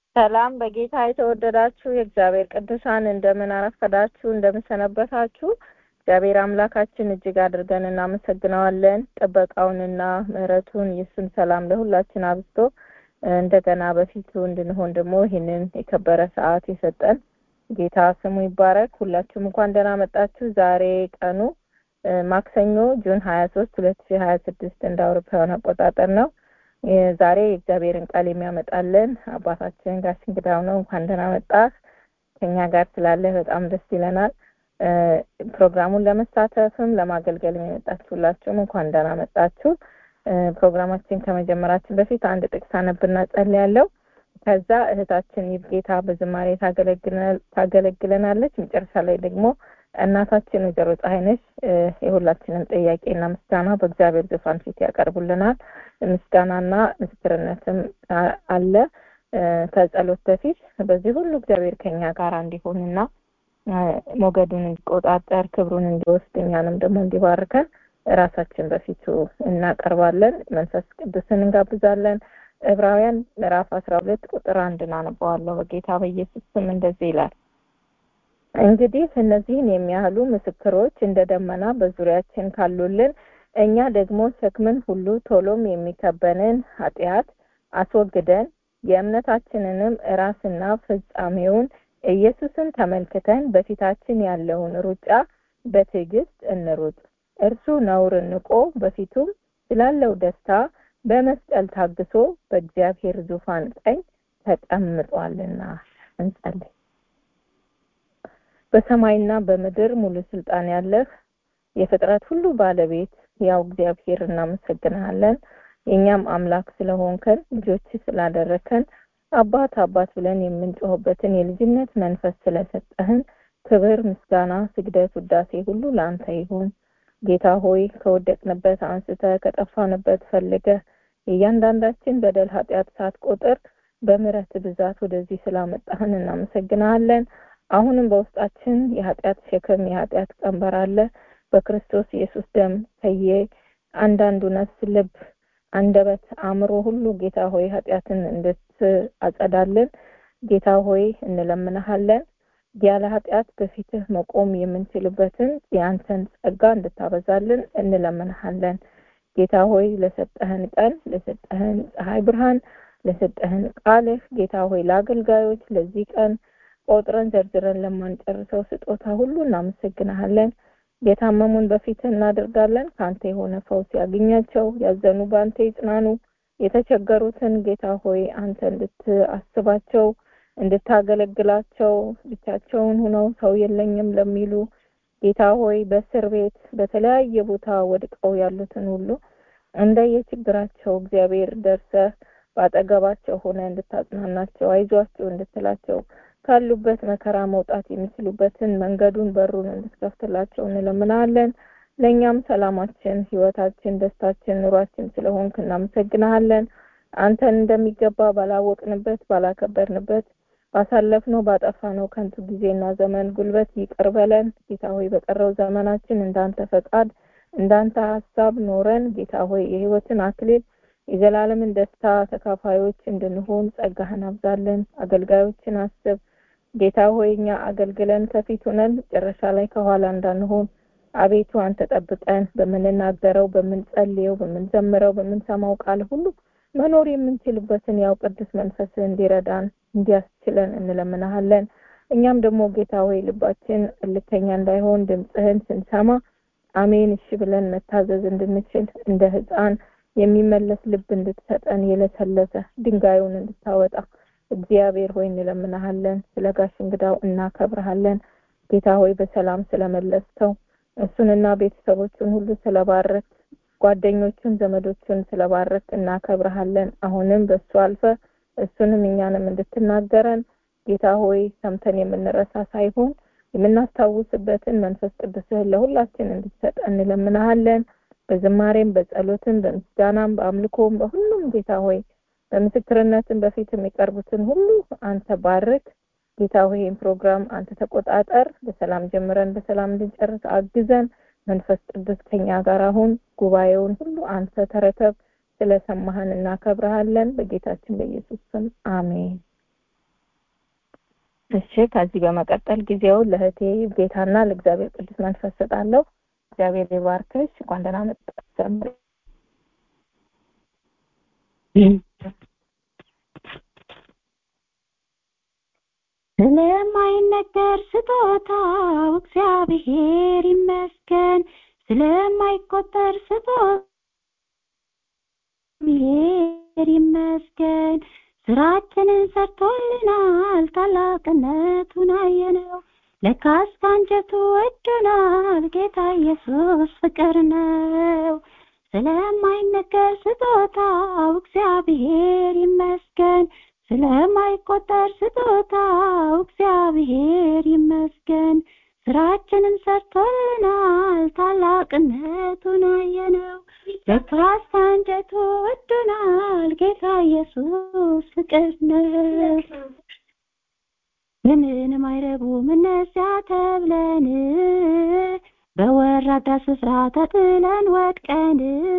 ሰላም በጌታ የተወደዳችሁ የእግዚአብሔር ቅዱሳን እንደምን አረፈዳችሁ፣ እንደምን ሰነበታችሁ። እግዚአብሔር አምላካችን እጅግ አድርገን እናመሰግነዋለን። ጥበቃውንና ምሕረቱን የእሱን ሰላም ለሁላችን አብዝቶ እንደገና በፊቱ እንድንሆን ደግሞ ይህንን የከበረ ሰዓት የሰጠን ጌታ ስሙ ይባረክ። ሁላችሁም እንኳን ደህና መጣችሁ። ዛሬ ቀኑ ማክሰኞ ጁን ሀያ ሶስት ሁለት ሺ ሀያ ስድስት እንደ አውሮፓውያን አቆጣጠር ነው። ዛሬ የእግዚአብሔርን ቃል የሚያመጣልን አባታችን ጋሽ እንግዳው ነው። እንኳን ደህና መጣህ። ከኛ ጋር ስላለህ በጣም ደስ ይለናል። ፕሮግራሙን ለመሳተፍም ለማገልገልም የመጣችሁላችሁም እንኳን ደህና መጣችሁ። ፕሮግራማችን ከመጀመራችን በፊት አንድ ጥቅስ አነብና ጸልያለሁ። ከዛ እህታችን ይብጌታ በዝማሬ ታገለግለናለች። መጨረሻ ላይ ደግሞ እናታችን ወይዘሮ ፀሐይነሽ የሁላችንም ጥያቄና ምስጋና በእግዚአብሔር ዙፋን ፊት ያቀርቡልናል። ምስጋናና ምስክርነትም አለ። ከጸሎት በፊት በዚህ ሁሉ እግዚአብሔር ከኛ ጋር እንዲሆንና ሞገዱን እንዲቆጣጠር ክብሩን እንዲወስድ እኛንም ደግሞ እንዲባርከን ራሳችን በፊቱ እናቀርባለን። መንፈስ ቅዱስን እንጋብዛለን። ዕብራውያን ምዕራፍ አስራ ሁለት ቁጥር አንድን አነበዋለሁ። በጌታ በኢየሱስ ስም እንደዚህ ይላል እንግዲህ እነዚህን የሚያህሉ ምስክሮች እንደ ደመና በዙሪያችን ካሉልን እኛ ደግሞ ሸክምን ሁሉ ቶሎም የሚከበንን ኃጢአት አስወግደን የእምነታችንንም ራስና ፍጻሜውን ኢየሱስን ተመልክተን በፊታችን ያለውን ሩጫ በትዕግስት እንሩጥ። እርሱ ነውርን ንቆ በፊቱም ስላለው ደስታ በመስቀል ታግሶ በእግዚአብሔር ዙፋን ቀኝ ተቀምጧልና። እንጸልይ። በሰማይና በምድር ሙሉ ስልጣን ያለህ የፍጥረት ሁሉ ባለቤት ያው እግዚአብሔር እናመሰግንሃለን። የእኛም አምላክ ስለሆንከን ልጆች ስላደረከን አባት አባት ብለን የምንጮህበትን የልጅነት መንፈስ ስለሰጠህን ክብር፣ ምስጋና፣ ስግደት፣ ውዳሴ ሁሉ ለአንተ ይሁን። ጌታ ሆይ ከወደቅንበት አንስተ ከጠፋንበት ፈልገህ የእያንዳንዳችን በደል ኃጢአት ሳትቆጥር በምሕረት ብዛት ወደዚህ ስላመጣህን እናመሰግናለን። አሁንም በውስጣችን የኃጢአት ሸክም የኃጢአት ቀንበር አለ። በክርስቶስ ኢየሱስ ደም ከየ አንዳንዱ ነፍስ፣ ልብ፣ አንደበት፣ አእምሮ ሁሉ ጌታ ሆይ ኃጢአትን እንድትአጸዳልን ጌታ ሆይ እንለምንሃለን። ያለ ኃጢአት በፊትህ መቆም የምንችልበትን የአንተን ጸጋ እንድታበዛልን እንለምንሃለን። ጌታ ሆይ ለሰጠህን ቀን ለሰጠህን ፀሐይ ብርሃን ለሰጠህን ቃልህ ጌታ ሆይ ለአገልጋዮች ለዚህ ቀን ቆጥረን ዘርዝረን ለማንጨርሰው ስጦታ ሁሉ እናመሰግናሃለን። የታመሙን በፊት እናደርጋለን። ከአንተ የሆነ ፈውስ ያገኛቸው፣ ያዘኑ በአንተ ይጽናኑ። የተቸገሩትን ጌታ ሆይ አንተ እንድትአስባቸው፣ እንድታገለግላቸው ብቻቸውን ሁነው ሰው የለኝም ለሚሉ ጌታ ሆይ በእስር ቤት በተለያየ ቦታ ወድቀው ያሉትን ሁሉ እንደየችግራቸው እግዚአብሔር ደርሰህ በአጠገባቸው ሆነ እንድታጽናናቸው፣ አይዟቸው እንድትላቸው ካሉበት መከራ መውጣት የሚችሉበትን መንገዱን በሩን እንድትከፍትላቸው እንለምናለን። ለእኛም ሰላማችን፣ ህይወታችን፣ ደስታችን፣ ኑሯችን ስለሆንክ እናመሰግናሃለን። አንተን እንደሚገባ ባላወቅንበት ባላከበርንበት ባሳለፍነው ባጠፋነው ከንቱ ጊዜና ዘመን ጉልበት ይቅር በለን ጌታ ሆይ። በቀረው ዘመናችን እንዳንተ ፈቃድ እንዳንተ ሀሳብ ኖረን ጌታ ሆይ የህይወትን አክሊል የዘላለምን ደስታ ተካፋዮች እንድንሆን ጸጋህን አብዛለን። አገልጋዮችን አስብ ጌታ ሆይ እኛ አገልግለን ከፊት ሆነን መጨረሻ ላይ ከኋላ እንዳንሆን አቤቱ አንተ ጠብቀን። በምንናገረው፣ በምንጸልየው፣ በምንዘምረው፣ በምንሰማው ቃል ሁሉ መኖር የምንችልበትን ያው ቅዱስ መንፈስ እንዲረዳን እንዲያስችለን እንለምናሃለን። እኛም ደግሞ ጌታ ሆይ ልባችን እልከኛ እንዳይሆን ድምፅህን ስንሰማ አሜን እሺ ብለን መታዘዝ እንድንችል እንደ ህፃን የሚመለስ ልብ እንድትሰጠን የለሰለሰ ድንጋዩን እንድታወጣ እግዚአብሔር ሆይ እንለምናሃለን። ስለ ጋሽ እንግዳው እናከብረሃለን። ጌታ ሆይ በሰላም ስለመለስተው እሱንና ቤተሰቦቹን ሁሉ ስለባረክ ጓደኞቹን ዘመዶቹን ስለባረክ እናከብረሃለን። አሁንም በእሱ አልፈ እሱንም እኛንም እንድትናገረን ጌታ ሆይ ሰምተን የምንረሳ ሳይሆን የምናስታውስበትን መንፈስ ቅዱስህን ለሁላችን እንድትሰጠን እንለምናሃለን። በዝማሬም በጸሎትም በምስጋናም በአምልኮም በሁሉም ጌታ ሆይ በምስክርነትም በፊት የሚቀርቡትን ሁሉ አንተ ባርክ ጌታ ሆይ ይህን ፕሮግራም አንተ ተቆጣጠር። በሰላም ጀምረን በሰላም እንድንጨርስ አግዘን። መንፈስ ቅዱስ ከኛ ጋር አሁን ጉባኤውን ሁሉ አንተ ተረከብ። ስለሰማህን እናከብረሃለን። በጌታችን በኢየሱስ ስም አሜን። እሺ ከዚህ በመቀጠል ጊዜውን ለእህቴ ቤታና ለእግዚአብሔር ቅዱስ መንፈስ ሰጣለሁ እግዚአብሔር ይባርክሽ እንኳን ደህና መጣሽ ዘምሪ ስለማይነገር ስጦታው እግዚአብሔር ይመስገን ስለማይቆጠር ስጦታ እግዚአብሔር ይመስገን ስራችንን ሰርቶልናል ታላቅነቱን አየነው ለካስ ከአንጀቱ ወዶናል ጌታ ኢየሱስ ፍቅር ነው ስለማይነገር ስጦታው እግዚአብሔር ይመስገን ስለማይቆጠር ስጦታው እግዚአብሔር ይመስገን ስራችንን ሰርቶልናል ታላቅነቱን አየነው ለካስ ከአንጀቱ ወዶናል ጌታ ኢየሱስ ፍቅር ነው ምንም አይረቡም እነዚያ ተብለን በወራዳ ስፍራ ተጥለን ወድቀን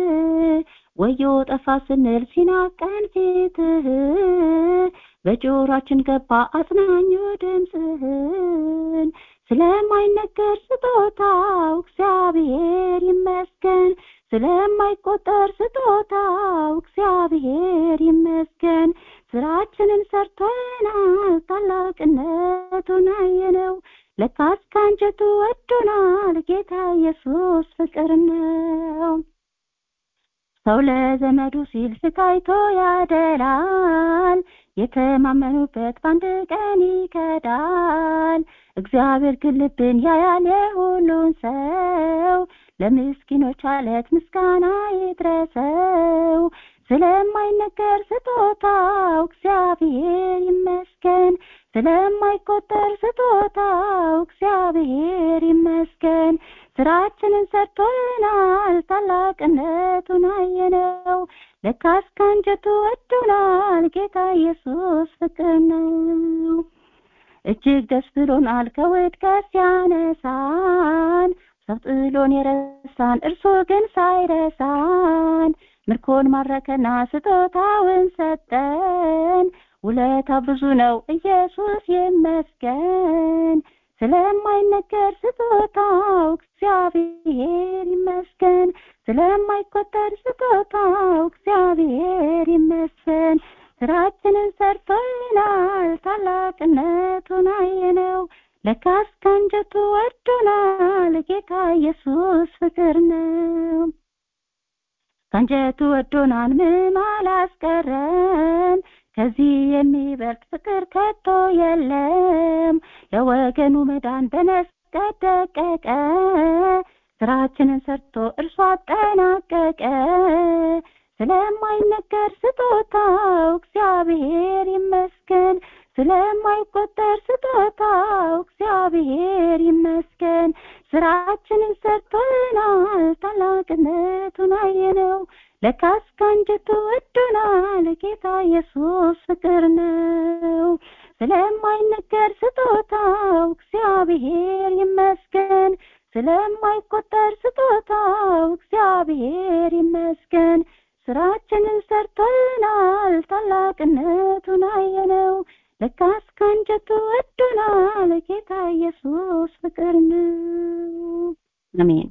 ወዮ ጠፋ ስንል ሲናቀን ፊትህ በጆሯችን ገባ አጽናኙ ድምፅህን ስለማይነገር ስጦታው እግዚአብሔር ይመስገን ስለማይቆጠር ስጦታው እግዚአብሔር ይመስገን ስራችንን ሰርቶናል ታላቅነቱን አየነው ለካስ ከአንጀቱ ወዶናል ጌታ ኢየሱስ ፍቅር ነው ሰው ለዘመዱ ሲል ስቃይቶ ያደላል የተማመኑበት በአንድ ቀን ይከዳል እግዚአብሔር ግን ልብን ያያል የሁሉን ሰው ለምስኪኖች አለት ምስጋና ይድረሰው ስለማይነገር ስጦታው እግዚአብሔር ይመስገን ስለማይቆጠር ስጦታው እግዚአብሔር ይመስገን ስራችንን ሰርቶልናል ታላቅነቱን አየነው ለካስ ከአንጀቱ ወዶናል ጌታ ኢየሱስ ፍቅር ነው እጅግ ደስ ብሎናል ከውድቀት ሲያነሳን ሰው ጥሎን የረሳን እርሱ ግን ሳይረሳን ምርኮን ማረከና ስጦታውን ሰጠን ውለታ ብዙ ነው ኢየሱስ ይመስገን ስለማይነገር ስጦታው እግዚአብሔር ይመስገን ስለማይቆጠር ስጦታው እግዚአብሔር ይመስገን ስራችንን ሰርቶልናል ታላቅነቱን አየነው ለካስ ከአንጀቱ ወዶናል ጌታ ኢየሱስ ፍቅር ነው ከአንጀቱ ወዶናል ምን አላስቀረም ከዚህ የሚበልጥ ፍቅር ከቶ የለም ለወገኑ መዳን በመስቀል ደቀቀ ስራችንን ሰርቶ እርሱ አጠናቀቀ ስለማይነገር ስጦታው እግዚአብሔር ይመስገን ስለማይቆጠር ስጦታው እግዚአብሔር ይመስገን ስራችንን ሰርቶልናል ታላቅነቱን አየነው ለካስ ከአንጀቱ ወዶናል ጌታ ኢየሱስ ፍቅር ነው ስለማይነገር ስጦታው እግዚአብሔር ይመስገን ስለማይቆጠር ስጦታው እግዚአብሔር ይመስገን ስራችንን ሰርቶልናል ታላቅነቱን አየነው ለካስ ከአንጀቱ ወዶናል ጌታ ኢየሱስ ፍቅር ነው አሜን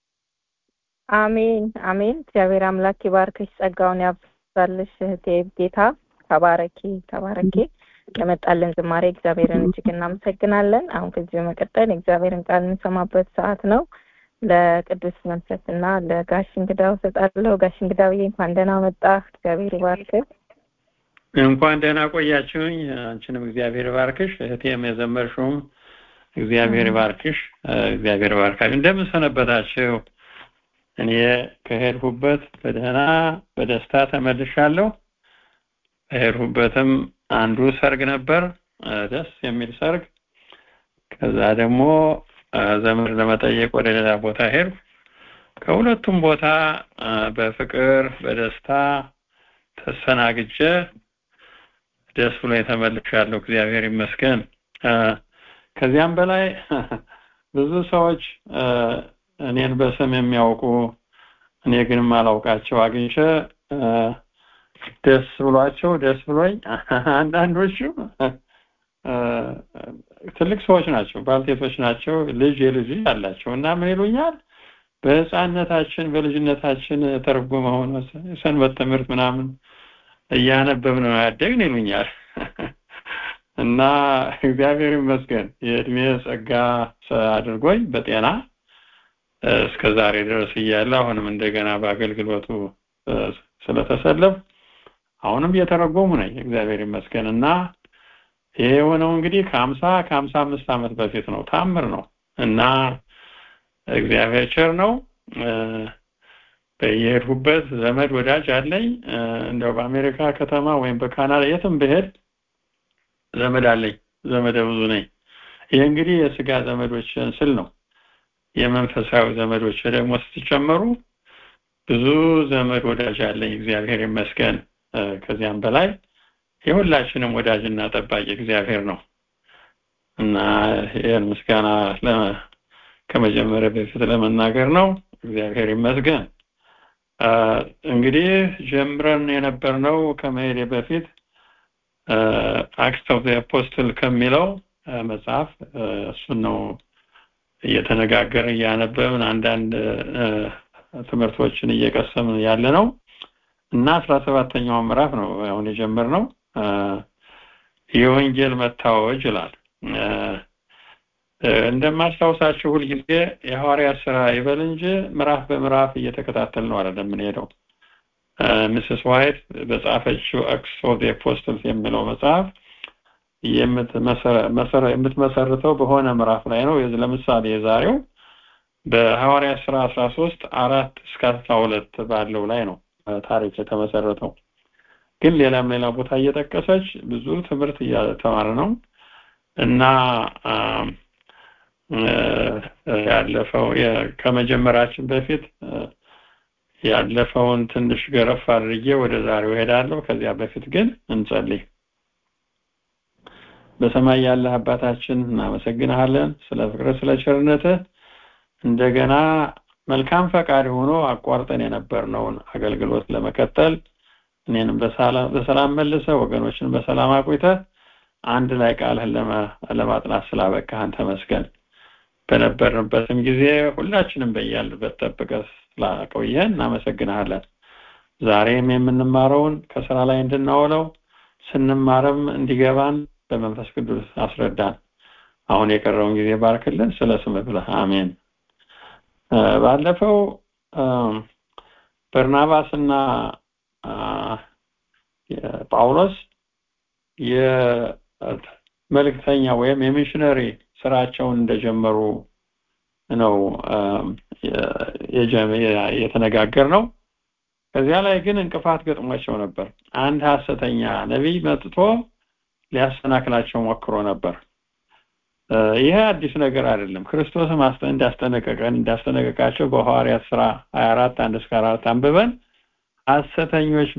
አሜን አሜን እግዚአብሔር አምላክ ይባርክሽ ጸጋውን ያብዛልሽ እህቴ ጌታ ተባረኪ ተባረኪ ለመጣልን ዝማሬ እግዚአብሔርን እጅግ እናመሰግናለን አሁን ከዚህ በመቀጠል የእግዚአብሔርን ቃል የምንሰማበት ሰዓት ነው ለቅዱስ መንፈስና ለጋሽ እንግዳው ሰጣለሁ ጋሽ እንግዳውዬ እንኳን ደህና መጣ እግዚአብሔር ይባርክ እንኳን ደህና ቆያችሁኝ አንቺንም እግዚአብሔር ይባርክሽ እህቴም የዘመርሽውም እግዚአብሔር ይባርክሽ እግዚአብሔር ይባርካችሁ እንደምን ሰነበታችሁ እኔ ከሄድሁበት በደህና በደስታ ተመልሻለሁ ከሄድሁበትም አንዱ ሰርግ ነበር ደስ የሚል ሰርግ ከዛ ደግሞ ዘመድ ለመጠየቅ ወደ ሌላ ቦታ ሄድኩ ከሁለቱም ቦታ በፍቅር በደስታ ተሰናግጀ ደስ ብሎ ተመልሻለሁ እግዚአብሔር ይመስገን ከዚያም በላይ ብዙ ሰዎች እኔን በስም የሚያውቁ እኔ ግን ማላውቃቸው አግኝቼ ደስ ብሏቸው ደስ ብሎኝ አንዳንዶቹ ትልቅ ሰዎች ናቸው፣ ባልቴቶች ናቸው፣ ልጅ የልጅ ልጅ አላቸው እና ምን ይሉኛል በህፃነታችን በልጅነታችን ተረጎመ ሆኖ ሰንበት ትምህርት ምናምን እያነበብን ነው ያደግን ይሉኛል እና እግዚአብሔር ይመስገን የእድሜ ጸጋ አድርጎኝ በጤና እስከ ዛሬ ድረስ እያለ አሁንም እንደገና በአገልግሎቱ ስለተሰለፍ አሁንም እየተረጎሙ ነኝ እግዚአብሔር ይመስገን እና ይሄ የሆነው እንግዲህ ከሀምሳ ከሀምሳ አምስት ዓመት በፊት ነው ታምር ነው እና እግዚአብሔር ቸር ነው በየሄድሁበት ዘመድ ወዳጅ አለኝ እንደው በአሜሪካ ከተማ ወይም በካናዳ የትም ብሄድ ዘመድ አለኝ ዘመደ ብዙ ነኝ ይህ እንግዲህ የስጋ ዘመዶችን ስል ነው የመንፈሳዊ ዘመዶች ደግሞ ስትጨመሩ ብዙ ዘመድ ወዳጅ አለኝ እግዚአብሔር ይመስገን ከዚያም በላይ የሁላችንም ወዳጅና ጠባቂ እግዚአብሔር ነው እና ይህን ምስጋና ከመጀመሪያ በፊት ለመናገር ነው እግዚአብሔር ይመስገን እንግዲህ ጀምረን የነበርነው ከመሄድ በፊት አክት ኦፍ አፖስትል ከሚለው መጽሐፍ እሱን ነው እየተነጋገርን እያነበብን አንዳንድ ትምህርቶችን እየቀሰምን ያለ ነው እና አስራ ሰባተኛው ምዕራፍ ነው አሁን የጀመርነው የወንጌል መታወጅ ይላል እንደማስታውሳችሁ ሁልጊዜ የሐዋርያ ስራ ይበል እንጂ ምዕራፍ በምዕራፍ እየተከታተል ነው አይደለም የምንሄደው ምስስ ዋይት በጻፈችው አክስ ኦፍ አፖስትልስ የሚለው መጽሐፍ የምትመሰርተው በሆነ ምዕራፍ ላይ ነው ለምሳሌ የዛሬው በሐዋርያ ስራ 13 አራት እስከ 12 ባለው ላይ ነው ታሪክ የተመሰረተው ግን ሌላም ሌላ ቦታ እየጠቀሰች ብዙ ትምህርት እያተማረ ነው እና ያለፈው ከመጀመራችን በፊት ያለፈውን ትንሽ ገረፍ አድርጌ ወደ ዛሬው ሄዳለሁ ከዚያ በፊት ግን እንጸልይ በሰማይ ያለህ አባታችን እናመሰግንሃለን ስለ ፍቅር ስለ ቸርነትህ እንደገና መልካም ፈቃድ ሆኖ አቋርጠን የነበርነውን አገልግሎት ለመቀጠል እኔንም በሰላም መልሰ ወገኖችን በሰላም አቆይተ አንድ ላይ ቃልህን ለማጥናት ስላበቃህን ተመስገን በነበርንበትም ጊዜ ሁላችንም በያልበት ጠብቀ ስላቆየን እናመሰግንሃለን ዛሬም የምንማረውን ከስራ ላይ እንድናውለው ስንማርም እንዲገባን በመንፈስ ቅዱስ አስረዳን አሁን የቀረውን ጊዜ ባርክልን ስለ ስም ብለህ አሜን ባለፈው በርናባስና ጳውሎስ የመልእክተኛ ወይም የሚሽነሪ ስራቸውን እንደጀመሩ ነው የተነጋገር ነው ከዚያ ላይ ግን እንቅፋት ገጥሟቸው ነበር አንድ ሀሰተኛ ነቢይ መጥቶ ሊያሰናክላቸው ሞክሮ ነበር ይሄ አዲስ ነገር አይደለም ክርስቶስም እንዳስጠነቀቀን እንዳስጠነቀቃቸው በሐዋርያት ስራ 24 አንድ እስከ 4 አንብበን ሐሰተኞች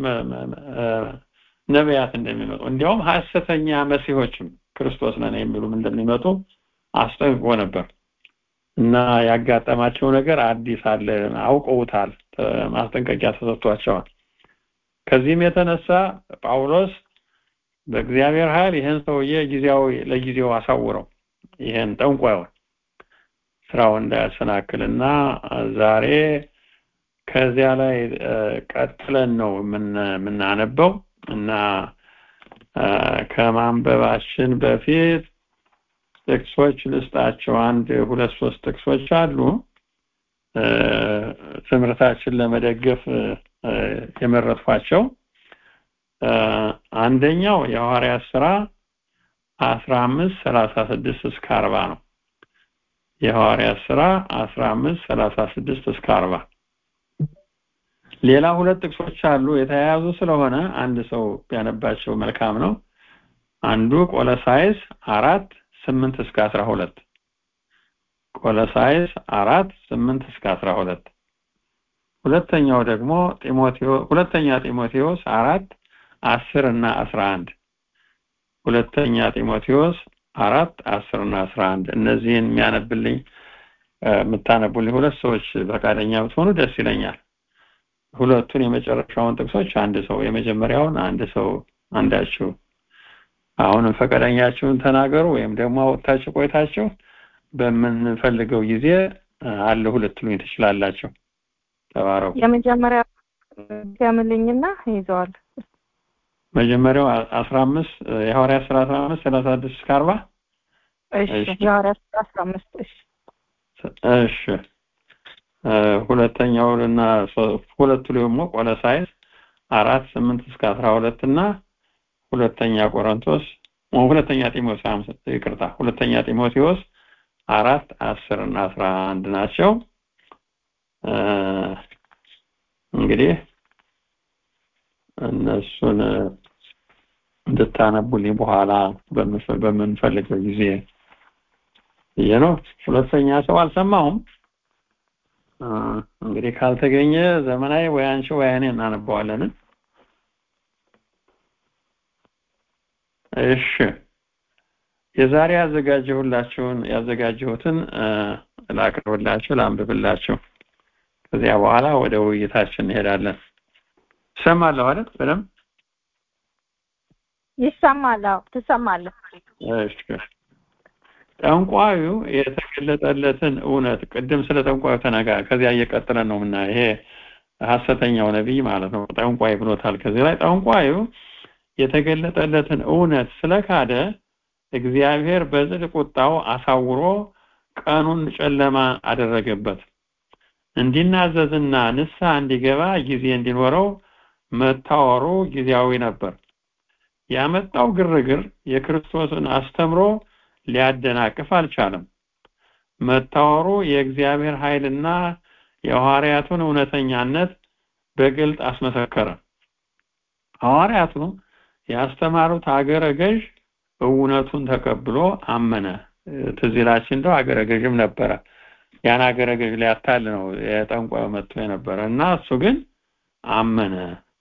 ነቢያት እንደሚመጡ እንዲያውም ሐሰተኛ መሲሆችም ክርስቶስ ነን የሚሉም እንደሚመጡ አስጠንቅቆ ነበር እና ያጋጠማቸው ነገር አዲስ አለ አውቀውታል ማስጠንቀቂያ ተሰጥቷቸዋል ከዚህም የተነሳ ጳውሎስ በእግዚአብሔር ኃይል ይህን ሰውዬ ጊዜያዊ ለጊዜው አሳውረው ይህን ጠንቋዩን ስራው እንዳያሰናክልና ዛሬ ከዚያ ላይ ቀጥለን ነው የምናነበው እና ከማንበባችን በፊት ጥቅሶች ልስጣቸው አንድ ሁለት ሶስት ጥቅሶች አሉ ትምህርታችን ለመደገፍ የመረጥኳቸው አንደኛው የሐዋርያት ስራ አስራ አምስት ሰላሳ ስድስት እስከ አርባ ነው የሐዋርያት ስራ አስራ አምስት ሰላሳ ስድስት እስከ አርባ ሌላ ሁለት ጥቅሶች አሉ የተያያዙ ስለሆነ አንድ ሰው ቢያነባቸው መልካም ነው አንዱ ቆለሳይስ አራት ስምንት እስከ አስራ ሁለት ቆለሳይስ አራት ስምንት እስከ አስራ ሁለት ሁለተኛው ደግሞ ጢሞቴዎ ሁለተኛ ጢሞቴዎስ አራት አስር እና አስራ አንድ ሁለተኛ ጢሞቴዎስ አራት አስር እና አስራ አንድ እነዚህን የሚያነብልኝ የምታነቡልኝ ሁለት ሰዎች ፈቃደኛ ብትሆኑ ደስ ይለኛል ሁለቱን የመጨረሻውን ጥቅሶች አንድ ሰው የመጀመሪያውን አንድ ሰው አንዳችሁ አሁንም ፈቃደኛችሁን ተናገሩ ወይም ደግሞ አወጣችሁ ቆይታችሁ በምንፈልገው ጊዜ አለሁ ልትሉኝ ትችላላችሁ። ተባረኩ። የመጀመሪያ ገምልኝና ይዘዋል። መጀመሪያው አስራ አምስት የሐዋርያት ስራ አስራ አምስት ሰላሳ ስድስት እስከ አርባ እሺ እሺ። የሐዋርያት ሥራ አስራ አምስት እሺ እሺ እ ሁለተኛውና ሶ- ሁለቱ ደግሞ ቆሎሳይስ አራት ስምንት እስከ አስራ ሁለት እና ሁለተኛ ቆሮንቶስ ኦ፣ ሁለተኛ ጢሞቴዎስ አምስት ይቅርታ ሁለተኛ ጢሞቴዎስ አራት አስር እና አስራ አንድ ናቸው። እ እንግዲህ እነሱን እንድታነቡልኝ በኋላ በምፈ- በምንፈልገው ጊዜ ብዬ ነው። ሁለተኛ ሰው አልሰማሁም። እ እንግዲህ ካልተገኘ ዘመናዊ ወይ አንቺ ወይ እኔ እናነበዋለን። እሺ የዛሬ ያዘጋጀሁላችሁን ያዘጋጀሁትን እ ላቅርብላችሁ ላንብብላችሁ። ከዚያ በኋላ ወደ ውይይታችን እንሄዳለን። እሰማለሁ አይደል? በደምብ ይሰማል። አዎ ትሰማለህ። እሺ ጠንቋዩ የተገለጠለትን እውነት ቅድም ስለ ጠንቋዩ ተነጋ ከዚያ እየቀጠለን ነው ምና ይሄ ሐሰተኛው ነቢይ ማለት ነው ጠንቋይ ብሎታል ከዚህ ላይ ጠንቋዩ የተገለጠለትን እውነት ስለካደ እግዚአብሔር በጽድቅ ቁጣው አሳውሮ ቀኑን ጨለማ አደረገበት እንዲናዘዝና ንስሐ እንዲገባ ጊዜ እንዲኖረው መታወሩ ጊዜያዊ ነበር ያመጣው ግርግር የክርስቶስን አስተምሮ ሊያደናቅፍ አልቻለም። መታወሩ የእግዚአብሔር ኃይልና የሐዋርያቱን እውነተኛነት በግልጥ አስመሰከረ። ሐዋርያቱ ያስተማሩት አገረ ገዥ እውነቱን ተቀብሎ አመነ። ትዝ ይላችሁ እንደው አገረ ገዥም ነበረ። ያን አገረ ገዥ ሊያታል ነው የጠንቋዩ መጥቶ የነበረ እና እሱ ግን አመነ።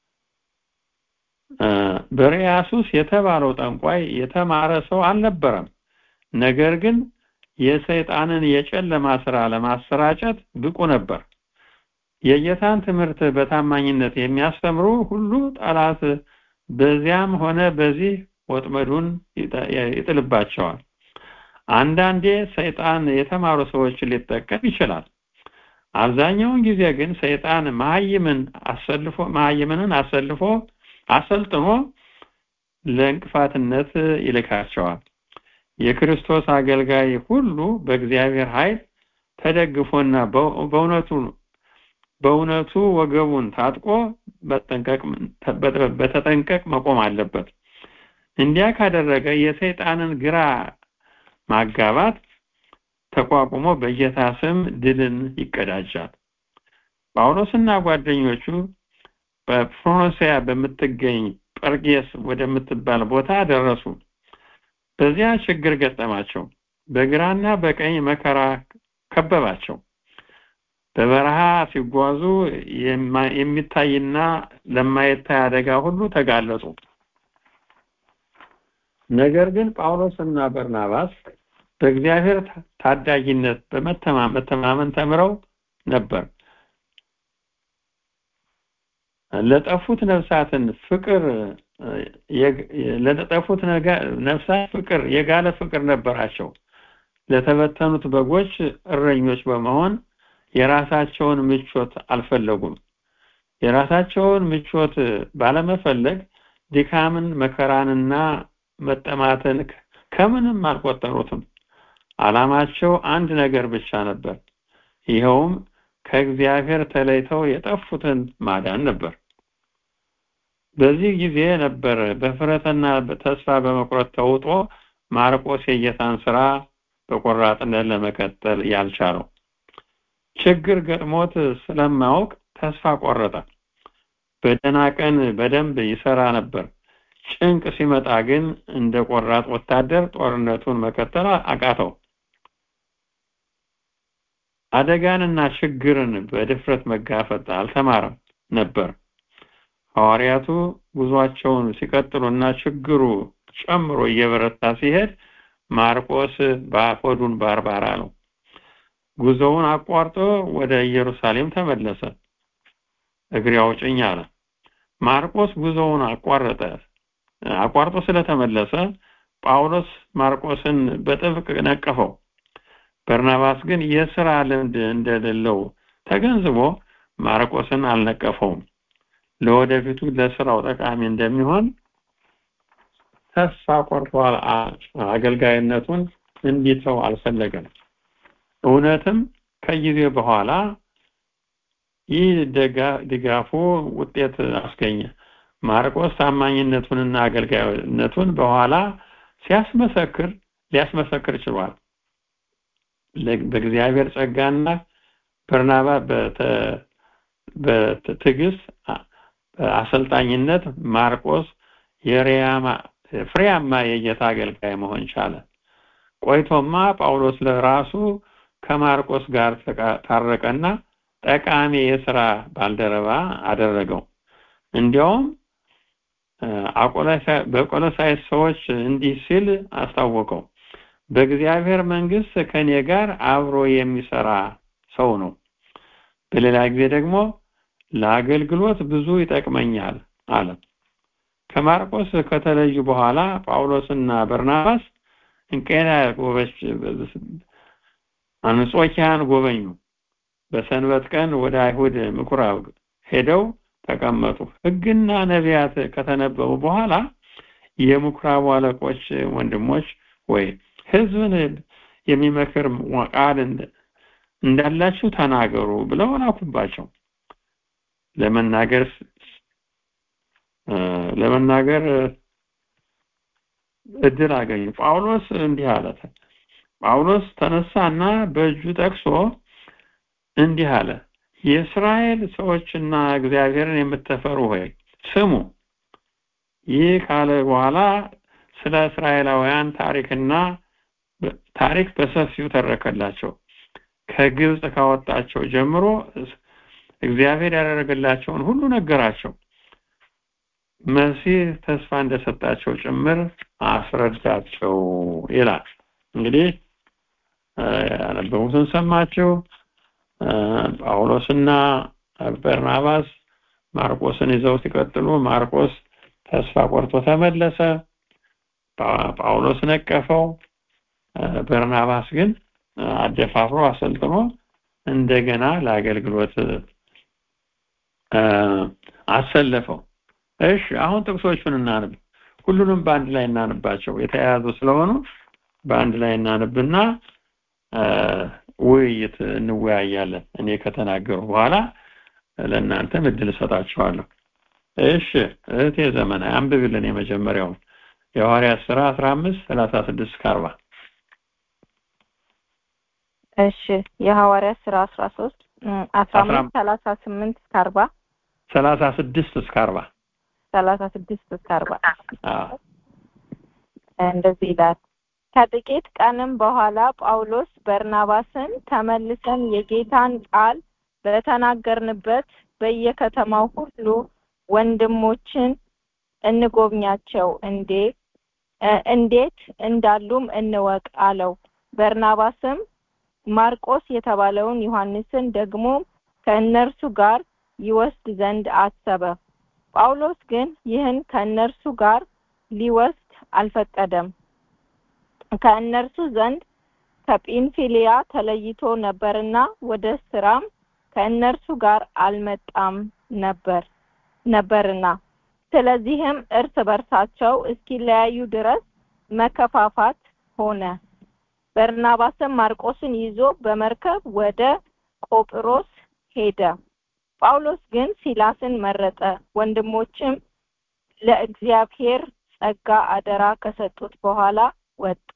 እ በርያሱስ የተባለው ጠንቋይ የተማረ ሰው አልነበረም። ነገር ግን የሰይጣንን የጨለማ ስራ ለማሰራጨት ብቁ ነበር። የጌታን ትምህርት በታማኝነት የሚያስተምሩ ሁሉ ጠላት በዚያም ሆነ በዚህ ወጥመዱን ይጠ- ይጥልባቸዋል። አንዳንዴ ሰይጣን የተማሩ ሰዎችን ሊጠቀም ይችላል። አብዛኛውን ጊዜ ግን ሰይጣን መሀይምን አሰልፎ መሀይምንን አሰልፎ አሰልጥኖ ለእንቅፋትነት ይልካቸዋል። የክርስቶስ አገልጋይ ሁሉ በእግዚአብሔር ኃይል ተደግፎና በ- በእውነቱ በእውነቱ ወገቡን ታጥቆ በጠንቀቅ በተጠንቀቅ መቆም አለበት። እንዲያ ካደረገ የሰይጣንን ግራ ማጋባት ተቋቁሞ በጌታ ስም ድልን ይቀዳጃል። ጳውሎስና ጓደኞቹ በፍሮንሲያ በምትገኝ ጰርጌስ ወደምትባል ቦታ ደረሱ። በዚያ ችግር ገጠማቸው። በግራና በቀኝ መከራ ከበባቸው። በበረሃ ሲጓዙ የማ- የሚታይና ለማይታይ አደጋ ሁሉ ተጋለጡ። ነገር ግን ጳውሎስና በርናባስ በእግዚአብሔር ታ- ታዳጊነት በመተማ- መተማመን ተምረው ነበር። ለጠፉት ነፍሳትን ፍቅር እ፣ የግ- ለጠፉት ነጋ- ነፍሳት ፍቅር የጋለ ፍቅር ነበራቸው። ለተበተኑት በጎች እረኞች በመሆን የራሳቸውን ምቾት አልፈለጉም። የራሳቸውን ምቾት ባለመፈለግ ድካምን፣ መከራንና መጠማትን ከ- ከምንም አልቆጠሩትም። ዓላማቸው አንድ ነገር ብቻ ነበር። ይኸውም ከእግዚአብሔር ተለይተው የጠፉትን ማዳን ነበር። በዚህ ጊዜ ነበር በፍረትና ተስፋ በመቁረጥ ተውጦ ማርቆስ የጌታን ስራ በቆራጥነት ለመቀጠል ያልቻለው። ችግር ገጥሞት ስለማያውቅ ተስፋ ቆረጠ። በደህና ቀን በደንብ ይሰራ ነበር። ጭንቅ ሲመጣ ግን እንደ ቆራጥ ወታደር ጦርነቱን መቀጠል አቃተው። አደጋንና ችግርን በድፍረት መጋፈጥ አልተማረም ነበር። ሐዋርያቱ ጉዟቸውን ሲቀጥሉና ችግሩ ጨምሮ እየበረታ ሲሄድ ማርቆስ በሆዱን ባርባራ ነው። ጉዞውን አቋርጦ ወደ ኢየሩሳሌም ተመለሰ። እግሬ አውጭኝ አለ። ማርቆስ ጉዞውን አቋረጠ። አቋርጦ ስለተመለሰ ጳውሎስ ማርቆስን በጥብቅ ነቀፈው። በርናባስ ግን የስራ ልምድ እንደሌለው ተገንዝቦ ማርቆስን አልነቀፈውም። ለወደፊቱ ለስራው ጠቃሚ እንደሚሆን ተስፋ ቆርጧል። አገልጋይነቱን እንዲተው አልፈለገም። እውነትም ከጊዜ በኋላ ይህ ድጋፉ ውጤት አስገኘ። ማርቆስ ታማኝነቱንና አገልጋይነቱን በኋላ ሲያስመሰክር ሊያስመሰክር ችሏል። በእግዚአብሔር ጸጋና በርናባ በትዕግስት አሰልጣኝነት ማርቆስ ፍሬያማ የጌታ አገልጋይ መሆን ቻለ። ቆይቶማ ጳውሎስ ለራሱ ከማርቆስ ጋር ታረቀና ጠቃሚ የስራ ባልደረባ አደረገው። እንዲያውም በቆሎሳይስ ሰዎች እንዲህ ሲል አስታወቀው፣ በእግዚአብሔር መንግስት ከኔ ጋር አብሮ የሚሰራ ሰው ነው። በሌላ ጊዜ ደግሞ ለአገልግሎት ብዙ ይጠቅመኛል አለ። ከማርቆስ ከተለዩ በኋላ ጳውሎስና በርናባስ እንቄና ጎበች አንጾኪያን ጎበኙ። በሰንበት ቀን ወደ አይሁድ ምኩራብ ሄደው ተቀመጡ። ሕግና ነቢያት ከተነበቡ በኋላ የምኩራቡ አለቆች ወንድሞች ወይ ሕዝብን የሚመክር ቃል እንዳላችሁ ተናገሩ ብለው ላኩባቸው። ለመናገር ለመናገር እድል አገኙ። ጳውሎስ እንዲህ አለ። ጳውሎስ ተነሳና በእጁ ጠቅሶ እንዲህ አለ። የእስራኤል ሰዎችና እግዚአብሔርን የምትፈሩ ሆይ ስሙ። ይህ ካለ በኋላ ስለ እስራኤላውያን ታሪክና ታሪክ በሰፊው ተረከላቸው። ከግብፅ ካወጣቸው ጀምሮ እግዚአብሔር ያደረገላቸውን ሁሉ ነገራቸው። መሲህ ተስፋ እንደሰጣቸው ጭምር አስረዳቸው ይላል። እንግዲህ ያነበቡትን ሰማችሁ። ጳውሎስና በርናባስ ማርቆስን ይዘው ሲቀጥሉ ማርቆስ ተስፋ ቆርጦ ተመለሰ። ጳውሎስ ነቀፈው። በርናባስ ግን አደፋፍሮ አሰልጥኖ እንደገና ለአገልግሎት አሰለፈው። እሺ አሁን ጥቅሶቹን እናንብ። ሁሉንም በአንድ ላይ እናንባቸው የተያያዙ ስለሆኑ በአንድ ላይ እናንብና ውይይት እንወያያለን። እኔ ከተናገሩ በኋላ ለእናንተም እድል እሰጣችኋለሁ። እሺ እህቴ ዘመናዊ አንብብልን የመጀመሪያውን የሐዋርያት ሥራ አስራ አምስት ሰላሳ ስድስት እስከ አርባ እሺ የሐዋርያት ሥራ አስራ ሶስት አስራ አምስት ሰላሳ ስምንት እስከ አርባ ሰላሳ ስድስት እስከ አርባ ሰላሳ ስድስት እስከ አርባ እንደዚህ ይላል። ከጥቂት ቀንም በኋላ ጳውሎስ በርናባስን ተመልሰን የጌታን ቃል በተናገርንበት በየከተማው ሁሉ ወንድሞችን እንጎብኛቸው እንዴ እንዴት እንዳሉም እንወቅ አለው። በርናባስም ማርቆስ የተባለውን ዮሐንስን ደግሞ ከእነርሱ ጋር ይወስድ ዘንድ አሰበ። ጳውሎስ ግን ይህን ከእነርሱ ጋር ሊወስድ አልፈቀደም። ከእነርሱ ዘንድ ከጲንፊልያ ተለይቶ ነበርና ወደ ስራም ከእነርሱ ጋር አልመጣም ነበር ነበርና ስለዚህም እርስ በርሳቸው እስኪለያዩ ድረስ መከፋፋት ሆነ። በርናባስም ማርቆስን ይዞ በመርከብ ወደ ቆጵሮስ ሄደ። ጳውሎስ ግን ሲላስን መረጠ። ወንድሞችም ለእግዚአብሔር ጸጋ አደራ ከሰጡት በኋላ ወጣ።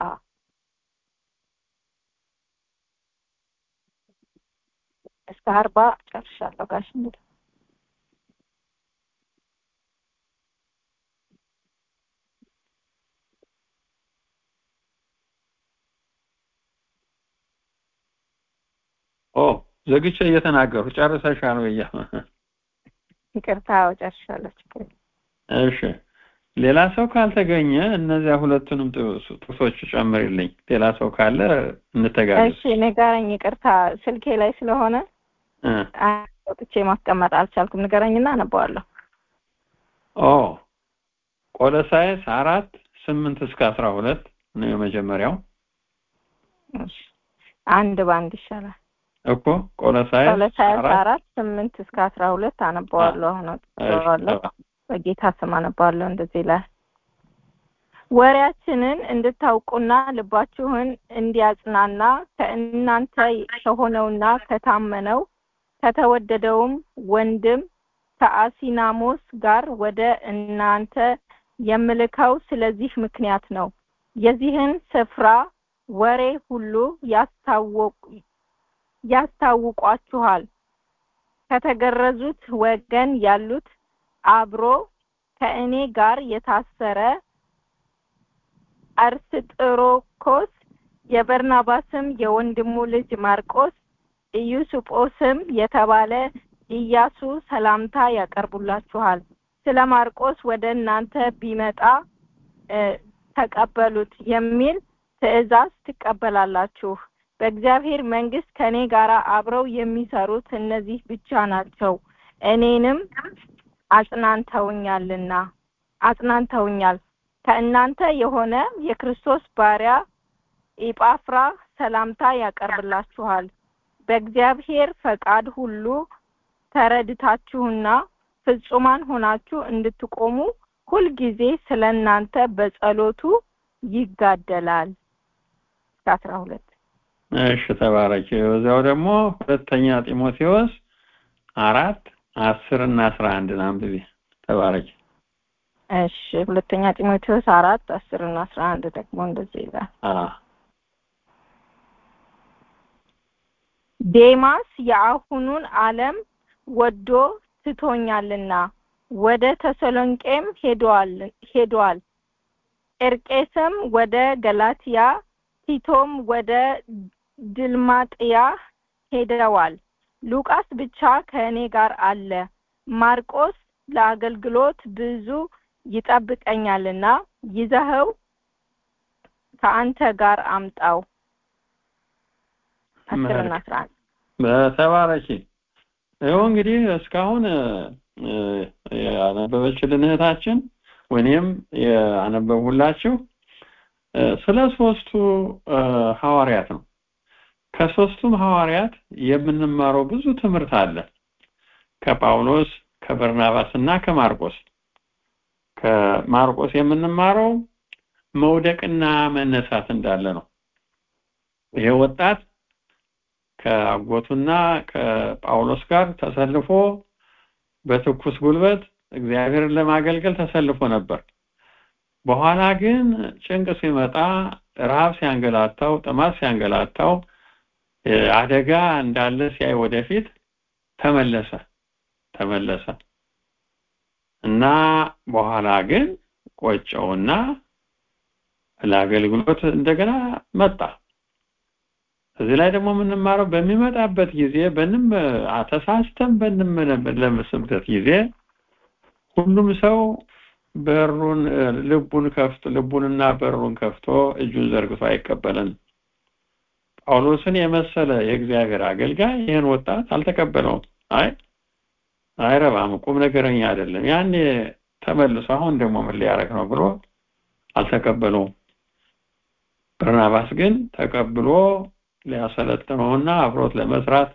እስከ አርባ ጨርሻለሁ ጋሽ እንግዲህ ኦ ዘግቼ እየተናገሩ ጨርሰሻል ወይ? ይቅርታ ጨርሻለሁ። ችግር እሺ ሌላ ሰው ካልተገኘ እነዚያ ሁለቱንም ጥቅሶች ጨምርልኝ። ሌላ ሰው ካለ እንተጋገዝ። እሺ ንገረኝ። ይቅርታ ስልኬ ላይ ስለሆነ ወጥቼ ማስቀመጥ አልቻልኩም። ንገረኝና አነበዋለሁ። ኦ ቆሎሳይስ አራት ስምንት እስከ አስራ ሁለት ነው የመጀመሪያው አንድ በአንድ ይሻላል እኮ ቆሎሳይስ ቆሎሳይስ አራት ስምንት እስከ አስራ ሁለት አነባዋለሁ አሁን አውጥቼዋለሁ በጌታ ስም አነባዋለሁ እንደዚህ ይላል ወሬያችንን እንድታውቁና ልባችሁን እንዲያጽናና ከእናንተ ከሆነውና ከታመነው ከተወደደውም ወንድም ከአሲናሞስ ጋር ወደ እናንተ የምልከው ስለዚህ ምክንያት ነው የዚህን ስፍራ ወሬ ሁሉ ያስታውቋችኋል ከተገረዙት ወገን ያሉት አብሮ ከእኔ ጋር የታሰረ አርስጥሮኮስ የበርናባስም የወንድሙ ልጅ ማርቆስ ኢዩስጶስም የተባለ ኢያሱ ሰላምታ ያቀርቡላችኋል ስለ ማርቆስ ወደ እናንተ ቢመጣ ተቀበሉት የሚል ትእዛዝ ትቀበላላችሁ በእግዚአብሔር መንግስት ከኔ ጋር አብረው የሚሰሩት እነዚህ ብቻ ናቸው እኔንም አጽናንተውኛልና አጽናንተውኛል ከእናንተ የሆነ የክርስቶስ ባሪያ ኢጳፍራ ሰላምታ ያቀርብላችኋል በእግዚአብሔር ፈቃድ ሁሉ ተረድታችሁና ፍጹማን ሆናችሁ እንድትቆሙ ሁልጊዜ ስለ እናንተ በጸሎቱ ይጋደላል አስራ ሁለት እሺ ተባረኪ በዚያው ደግሞ ሁለተኛ ጢሞቴዎስ አራት አስር እና አስራ አንድን አንብቤ ተባረኪ እሺ ሁለተኛ ጢሞቴዎስ አራት አስር እና አስራ አንድ ደግሞ እንደዚህ ይላል ዴማስ የአሁኑን ዓለም ወዶ ትቶኛልና ወደ ተሰሎንቄም ሄዷል ሄዷል ኤርቄስም ወደ ገላትያ ቲቶም ወደ ድልማጥያ ሄደዋል ሉቃስ ብቻ ከእኔ ጋር አለ ማርቆስ ለአገልግሎት ብዙ ይጠብቀኛልና ይዘኸው ከአንተ ጋር አምጣው አስርና አስራ አንድ በተባረኪ ይኸው እንግዲህ እስካሁን ያነበበችልን እህታችን ወይም ያነበብሁላችሁ ስለ ሶስቱ ሐዋርያት ነው ከሶስቱም ሐዋርያት የምንማረው ብዙ ትምህርት አለ ከጳውሎስ ከበርናባስ እና ከማርቆስ ከማርቆስ የምንማረው መውደቅና መነሳት እንዳለ ነው ይሄ ወጣት ከአጎቱና ከጳውሎስ ጋር ተሰልፎ በትኩስ ጉልበት እግዚአብሔርን ለማገልገል ተሰልፎ ነበር በኋላ ግን ጭንቅ ሲመጣ ረሃብ ሲያንገላታው ጥማት ሲያንገላታው አደጋ እንዳለ ሲያይ ወደፊት ተመለሰ ተመለሰ እና በኋላ ግን ቆጨውና ለአገልግሎት እንደገና መጣ እዚህ ላይ ደግሞ የምንማረው በሚመጣበት ጊዜ በንም ተሳስተን በንመለመስበት ጊዜ ሁሉም ሰው በሩን ልቡን ከፍቶ ልቡንና በሩን ከፍቶ እጁን ዘርግቶ አይቀበለን ጳውሎስን የመሰለ የእግዚአብሔር አገልጋይ ይህን ወጣት አልተቀበለውም አይ አይረባም ቁም ነገረኛ አይደለም ያኔ ተመልሶ አሁን ደግሞ ምን ሊያረግ ነው ብሎ አልተቀበለውም በርናባስ ግን ተቀብሎ ሊያሰለጥነውና አብሮት ለመስራት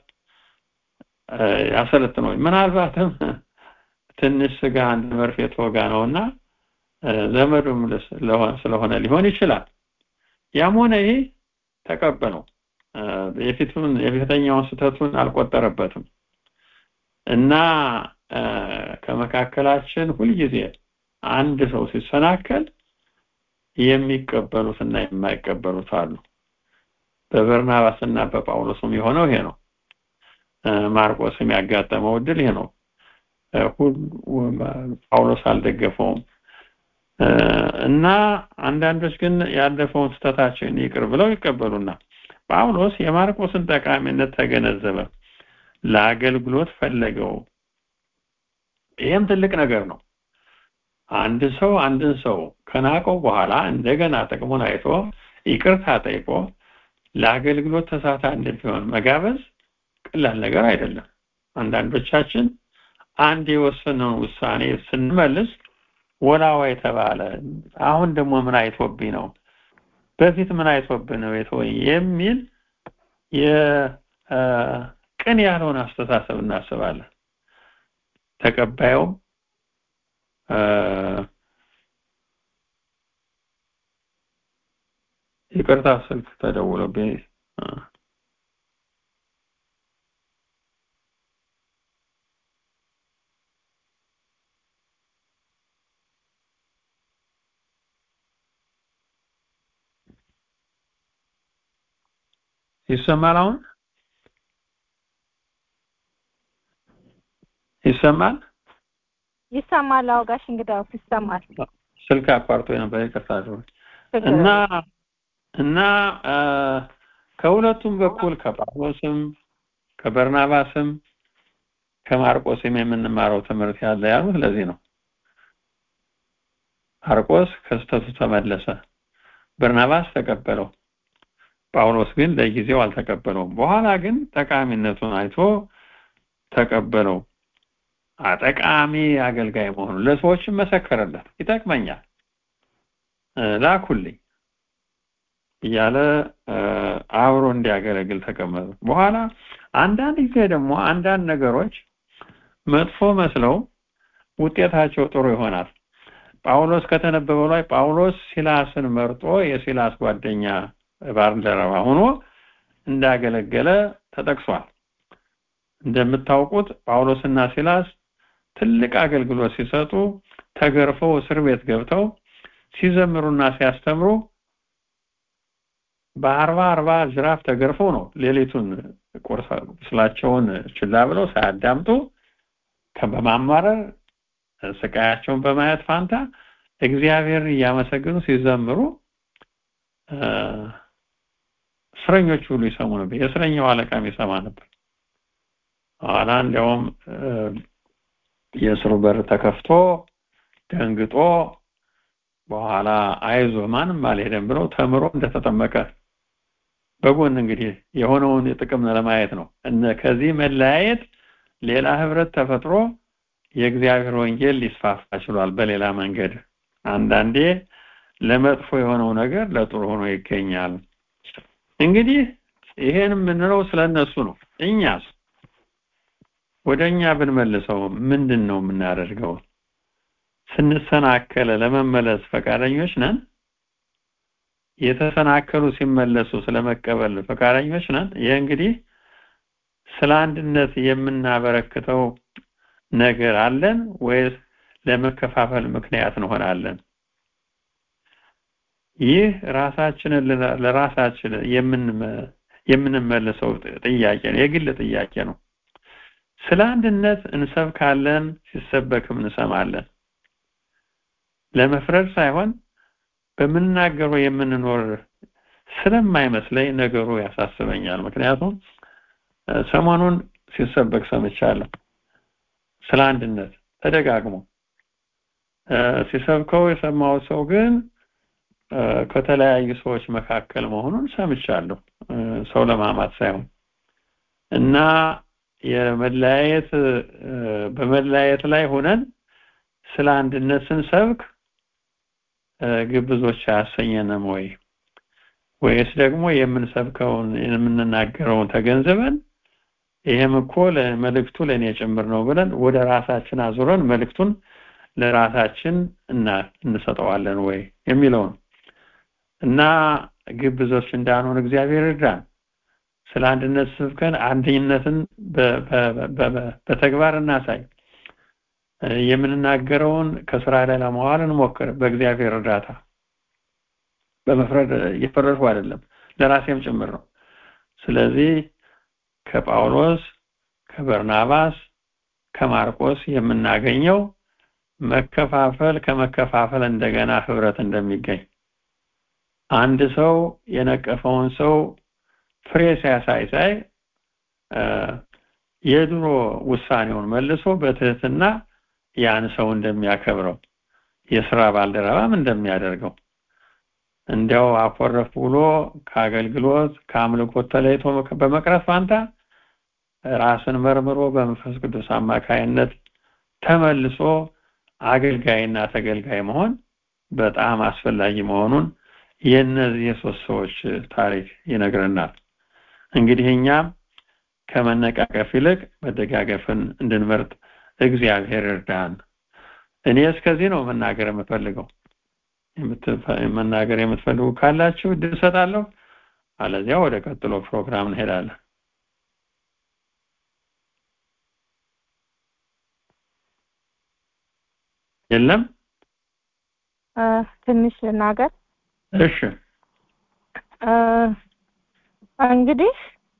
ያሰለጥነው ምናልባትም ትንሽ ስጋ አንድ መርፌ ተወጋ ነውና ዘመዱም ስለሆነ ሊሆን ይችላል ያም ሆነ ይሄ ተቀበለው የፊቱን የፊተኛውን ስተቱን አልቆጠረበትም እና ከመካከላችን ሁልጊዜ አንድ ሰው ሲሰናከል የሚቀበሉትና የማይቀበሉት አሉ በበርናባስና በጳውሎስም የሆነው ይሄ ነው ማርቆስም ያጋጠመው እድል ይሄ ነው ጳውሎስ አልደገፈውም እና አንዳንዶች ግን ያለፈውን ስተታቸውን ይቅር ብለው ይቀበሉና ጳውሎስ የማርቆስን ጠቃሚነት ተገነዘበ ለአገልግሎት ፈለገው ይህም ትልቅ ነገር ነው አንድ ሰው አንድን ሰው ከናቀው በኋላ እንደገና ጥቅሙን አይቶ ይቅርታ ጠይቆ ለአገልግሎት ተሳታ እንዲሆን መጋበዝ ቀላል ነገር አይደለም አንዳንዶቻችን አንድ የወሰነውን ውሳኔ ስንመልስ ወላዋይ ተባለ አሁን ደግሞ ምን አይቶብኝ ነው በፊት ምን አይቶብህ ነው የተወኝ የሚል የቅን ያልሆነ አስተሳሰብ እናስባለን ተቀባዩም ይቅርታ ስልክ ተደውሎብኝ ይሰማል አሁን ይሰማል ይሰማል አውጋሽ እንግዳው ይሰማል ስልክ አቋርጦ ነበር ይቅርታ እና እና ከሁለቱም በኩል ከጳውሎስም ከበርናባስም ከማርቆስም የምንማረው ትምህርት ያለ ያሉት ለዚህ ነው ማርቆስ ከስተቱ ተመለሰ በርናባስ ተቀበለው ጳውሎስ ግን ለጊዜው አልተቀበለውም በኋላ ግን ጠቃሚነቱን አይቶ ተቀበለው ጠቃሚ አገልጋይ መሆኑ ለሰዎችም መሰከረለት ይጠቅመኛል ላኩልኝ እያለ አብሮ እንዲያገለግል ተቀመጡ በኋላ አንዳንድ ጊዜ ደግሞ አንዳንድ ነገሮች መጥፎ መስለው ውጤታቸው ጥሩ ይሆናል ጳውሎስ ከተነበበው ላይ ጳውሎስ ሲላስን መርጦ የሲላስ ጓደኛ ባልደረባ ሆኖ እንዳገለገለ ተጠቅሷል እንደምታውቁት ጳውሎስና ሲላስ ትልቅ አገልግሎት ሲሰጡ ተገርፈው እስር ቤት ገብተው ሲዘምሩና ሲያስተምሩ በአርባ አርባ ጅራፍ ተገርፈው ነው ሌሊቱን ቁስላቸውን ችላ ብለው ሳያዳምጡ በማማረር ስቃያቸውን በማየት ፋንታ እግዚአብሔርን እያመሰገኑ ሲዘምሩ እስረኞች ሁሉ ይሰሙ ነበር የእስረኛው አለቃም ይሰማ ነበር ኋላ እንዲያውም የእስሩ በር ተከፍቶ ደንግጦ በኋላ አይዞ ማንም አልሄደም ብለው ተምሮ እንደተጠመቀ በጎን እንግዲህ የሆነውን ጥቅም ለማየት ነው እነ ከዚህ መለያየት ሌላ ህብረት ተፈጥሮ የእግዚአብሔር ወንጌል ሊስፋፋ ችሏል በሌላ መንገድ አንዳንዴ ለመጥፎ የሆነው ነገር ለጥሩ ሆኖ ይገኛል እንግዲህ ይሄን የምንለው ስለነሱ ነው እኛስ ወደኛ ብንመልሰው ምንድን ነው የምናደርገው ስንሰናከለ ለመመለስ ፈቃደኞች ነን የተሰናከሉ ሲመለሱ ስለመቀበል ፈቃደኞች ነን ይህ እንግዲህ ስለ አንድነት የምናበረክተው ነገር አለን ወይስ ለመከፋፈል ምክንያት እንሆናለን ይህ ራሳችንን ለራሳችን የምንመልሰው ጥያቄ ነው የግል ጥያቄ ነው ስለ አንድነት እንሰብካለን ሲሰበክም እንሰማለን ለመፍረድ ሳይሆን በምናገረው የምንኖር ስለማይመስለኝ ነገሩ ያሳስበኛል ምክንያቱም ሰሞኑን ሲሰበክ ሰምቻለሁ ስለ አንድነት ተደጋግሞ ሲሰብከው የሰማው ሰው ግን ከተለያዩ ሰዎች መካከል መሆኑን ሰምቻለሁ ሰው ለማማት ሳይሆን እና የመለያየት በመለያየት ላይ ሆነን ስለ አንድነት ስንሰብክ ግብዞች አያሰኘንም ወይ ወይስ ደግሞ የምንሰብከውን የምንናገረውን ተገንዝበን ይሄም እኮ መልእክቱ ለእኔ ጭምር ነው ብለን ወደ ራሳችን አዙረን መልእክቱን ለራሳችን እና እንሰጠዋለን ወይ የሚለውን እና ግብዞች እንዳንሆን እግዚአብሔር ይርዳን ስለ አንድነት ስብከን አንድነትን በተግባር እናሳይ የምንናገረውን ከስራ ላይ ለማዋል እንሞክር በእግዚአብሔር እርዳታ በመፍረድ እየፈረድኩ አይደለም ለራሴም ጭምር ነው ስለዚህ ከጳውሎስ ከበርናባስ ከማርቆስ የምናገኘው መከፋፈል ከመከፋፈል እንደገና ህብረት እንደሚገኝ አንድ ሰው የነቀፈውን ሰው ፍሬ ሲያሳይ ሳይ የድሮ ውሳኔውን መልሶ በትህትና ያን ሰው እንደሚያከብረው የስራ ባልደረባም እንደሚያደርገው እንዲያው አኮረፍ ብሎ ከአገልግሎት ከአምልኮት ተለይቶ በመቅረት ፋንታ ራስን መርምሮ በመንፈስ ቅዱስ አማካይነት ተመልሶ አገልጋይና ተገልጋይ መሆን በጣም አስፈላጊ መሆኑን የእነዚህ የሶስት ሰዎች ታሪክ ይነግረናል። እንግዲህ እኛም ከመነቃቀፍ ይልቅ መደጋገፍን እንድንመርጥ እግዚአብሔር እርዳን። እኔ እስከዚህ ነው መናገር የምፈልገው። መናገር የምትፈልጉ ካላችሁ እድል እሰጣለሁ። አለዚያ ወደ ቀጥሎ ፕሮግራም እንሄዳለን። የለም ትንሽ ልናገር። እሺ እንግዲህ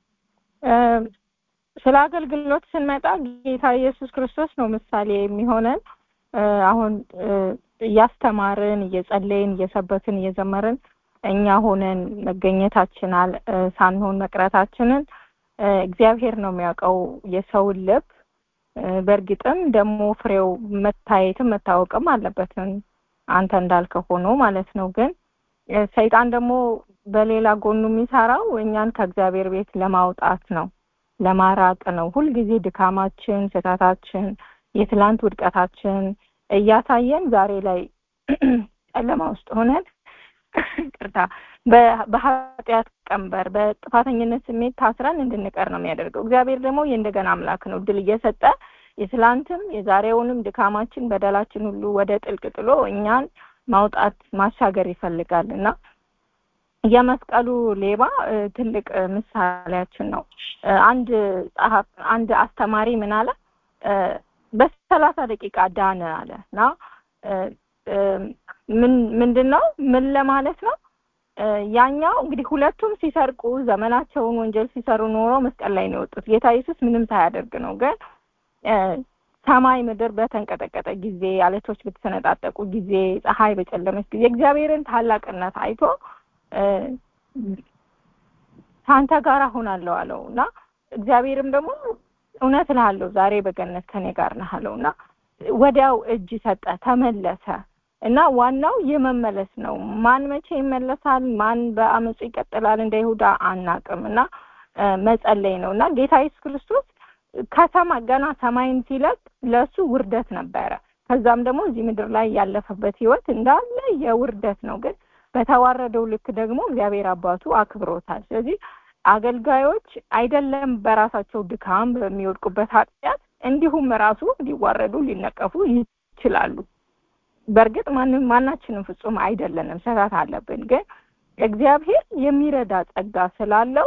ስለ አገልግሎት ስንመጣ ጌታ ኢየሱስ ክርስቶስ ነው ምሳሌ የሚሆነን። አሁን እያስተማርን፣ እየጸለይን፣ እየሰበክን፣ እየዘመርን እኛ ሆነን መገኘታችን ሳንሆን መቅረታችንን እግዚአብሔር ነው የሚያውቀው የሰውን ልብ። በእርግጥም ደግሞ ፍሬው መታየትም መታወቅም አለበትን አንተ እንዳልከው ሆኖ ማለት ነው። ግን ሰይጣን ደግሞ በሌላ ጎኑ የሚሰራው እኛን ከእግዚአብሔር ቤት ለማውጣት ነው፣ ለማራቅ ነው። ሁልጊዜ ድካማችን፣ ስህተታችን፣ የትላንት ውድቀታችን እያሳየን ዛሬ ላይ ጨለማ ውስጥ ሆነን ቅርታ በኃጢአት ቀንበር በጥፋተኝነት ስሜት ታስረን እንድንቀር ነው የሚያደርገው። እግዚአብሔር ደግሞ የእንደገና አምላክ ነው። ድል እየሰጠ የትላንትም የዛሬውንም ድካማችን በደላችን ሁሉ ወደ ጥልቅ ጥሎ እኛን ማውጣት ማሻገር ይፈልጋል እና የመስቀሉ ሌባ ትልቅ ምሳሌያችን ነው። አንድ ጸሐፍ አንድ አስተማሪ ምን አለ? በሰላሳ ደቂቃ ዳነ አለ እና ምን ምንድን ነው ምን ለማለት ነው? ያኛው እንግዲህ ሁለቱም ሲሰርቁ ዘመናቸውን ወንጀል ሲሰሩ ኖሮ መስቀል ላይ ነው የወጡት። ጌታ ኢየሱስ ምንም ሳያደርግ ነው። ግን ሰማይ ምድር በተንቀጠቀጠ ጊዜ፣ አለቶች በተሰነጣጠቁ ጊዜ፣ ፀሐይ በጨለመች ጊዜ እግዚአብሔርን ታላቅነት አይቶ ከአንተ ጋር እሆናለሁ አለው እና እግዚአብሔርም ደግሞ እውነት እልሃለሁ ዛሬ በገነት ከኔ ጋር ነህ አለው እና ወዲያው እጅ ሰጠ፣ ተመለሰ እና ዋናው የመመለስ ነው። ማን መቼ ይመለሳል፣ ማን በአመፁ ይቀጥላል እንደ ይሁዳ አናቅም እና መጸለይ ነው እና ጌታ ኢየሱስ ክርስቶስ ከሰማይ ገና ሰማይን ሲለቅ ለእሱ ውርደት ነበረ። ከዛም ደግሞ እዚህ ምድር ላይ ያለፈበት ህይወት እንዳለ የውርደት ነው። ግን በተዋረደው ልክ ደግሞ እግዚአብሔር አባቱ አክብሮታል። ስለዚህ አገልጋዮች አይደለም በራሳቸው ድካም በሚወድቁበት ኃጢአት እንዲሁም ራሱ ሊዋረዱ ሊነቀፉ ይችላሉ። በእርግጥ ማንም ማናችንም ፍጹም አይደለንም፣ ስህተት አለብን። ግን እግዚአብሔር የሚረዳ ጸጋ ስላለው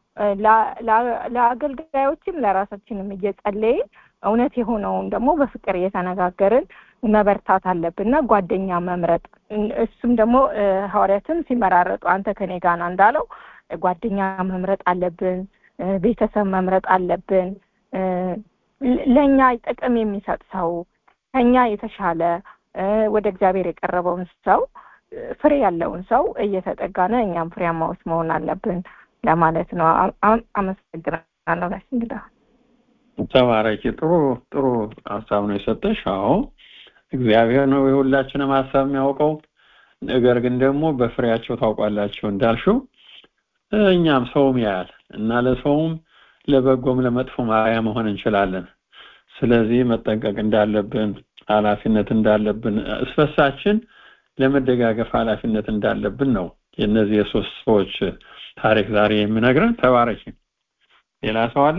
ለአገልጋዮችም ለራሳችንም እየጸለይን እውነት የሆነውን ደግሞ በፍቅር እየተነጋገርን መበርታት አለብንና ጓደኛ መምረጥ እሱም ደግሞ ሐዋርያትም ሲመራረጡ አንተ ከኔ ጋና እንዳለው ጓደኛ መምረጥ አለብን፣ ቤተሰብ መምረጥ አለብን። ለእኛ ጥቅም የሚሰጥ ሰው ከኛ የተሻለ ወደ እግዚአብሔር የቀረበውን ሰው ፍሬ ያለውን ሰው እየተጠጋነ እኛም ፍሬያማዎች መሆን አለብን ለማለት ነው። አመሰግናለሁ። ጋሽ እንግዳ ተባረኪ። ጥሩ ጥሩ ሀሳብ ነው የሰጠሽ። አዎ እግዚአብሔር ነው የሁላችንም ሀሳብ የሚያውቀው። ነገር ግን ደግሞ በፍሬያቸው ታውቋላቸው እንዳልሽው እኛም ሰውም ያያል እና ለሰውም ለበጎም ለመጥፎም አርአያ መሆን እንችላለን። ስለዚህ መጠንቀቅ እንዳለብን ኃላፊነት እንዳለብን እስበሳችን ለመደጋገፍ ኃላፊነት እንዳለብን ነው የእነዚህ የሶስት ሰዎች ታሪክ ዛሬ የሚነግረን። ተባረኪ። ሌላ ሰው አለ?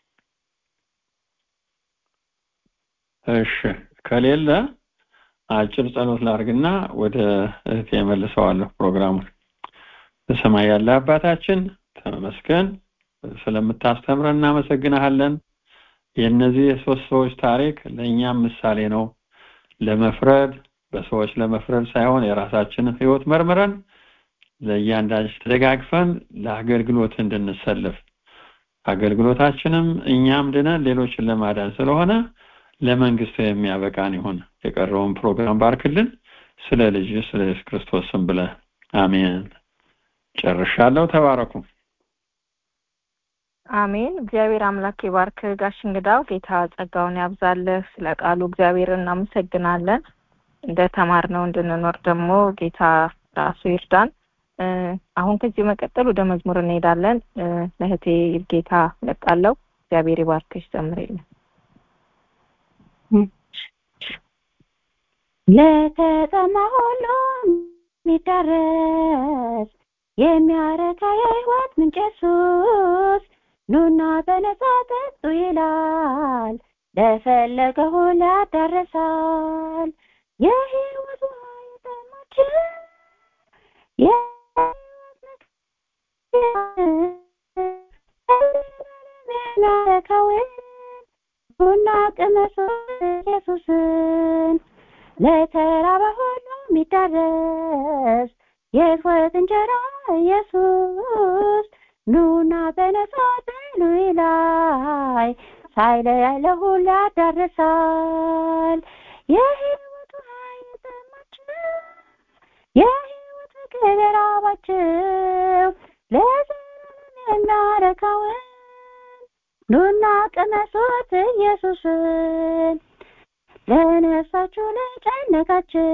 እሺ፣ ከሌለ አጭር ጸሎት ላርግና ወደ እህቴ መልሰዋለሁ ፕሮግራሙን። በሰማይ ያለ አባታችን ተመስገን፣ ስለምታስተምረን እናመሰግናለን። የእነዚህ የሶስት ሰዎች ታሪክ ለእኛም ምሳሌ ነው። ለመፍረድ በሰዎች ለመፍረድ ሳይሆን የራሳችንን ሕይወት መርምረን ለእያንዳንድ ተደጋግፈን ለአገልግሎት እንድንሰልፍ አገልግሎታችንም እኛም ድነን ሌሎችን ለማዳን ስለሆነ ለመንግስት የሚያበቃን ይሁን። የቀረውን ፕሮግራም ባርክልን። ስለ ልጅ ስለ ኢየሱስ ክርስቶስ ስም ብለህ አሜን። ጨርሻለሁ። ተባረኩ። አሜን። እግዚአብሔር አምላክ ይባርክ። ጋሽ እንግዳው ጌታ ጸጋውን ያብዛልህ። ስለ ቃሉ እግዚአብሔር እናመሰግናለን። እንደ ተማርነው እንድንኖር ደግሞ ጌታ ራሱ ይርዳን። አሁን ከዚህ መቀጠል ወደ መዝሙር እንሄዳለን። ለእህቴ ጌታ ለቃለው እግዚአብሔር ይባርክሽ። ዘምሬልን ለተጠማ ሁሉ የሚዳረስ የሚያረካ የሕይወት ምንጭ ኢየሱስ ኑና በነጻ ጠጡ ይላል ለፈለገ ሁሉ ያዳርሳል የሕይወት ውሃ የጠማችን የሕይወት የሚያረካውን ቡና ቅመሱ ኢየሱስን ለተራበ ሁሉ የሚዳረስ የሕይወት እንጀራ ኢየሱስ ኑና በነጻ ብሉ ይላይ ሳይለያይ ለሁሉ ያዳርሳል የሕይወት ውሃ የጠማችሁ የሕይወት ምግብ የራባችሁ ለዘላለም የሚያረካውን ኑና ቅመሱት ኢየሱስን ለነፍሳችሁ ለጨነቃችሁ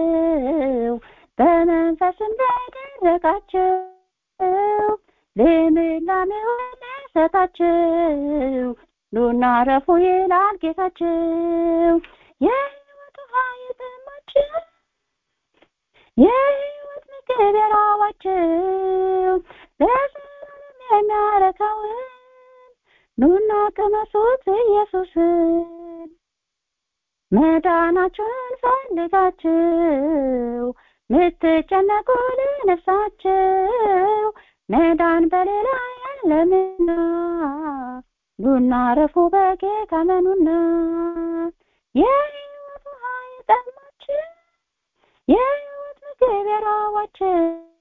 በመንፈስም ለደረቃችሁ ልምላሜውን ለሰጣችሁ ኑና ረፉ ይላል ጌታችሁ የሕይወት ውሃ የጠማችሁ የሕይወት ምግብ የራባችሁ ለዘላለም የሚያረካውን ኑና ቅመሱት ኢየሱስን መዳናችሁን ፈልጋችሁ ምትጨነቁ ለነፍሳችሁ መዳን በሌላ የለምና ኑና ረፉ በጌታ መኑና የሕይወት ውሃ የጠማችሁ የሕይወት ምግብ የራባችሁ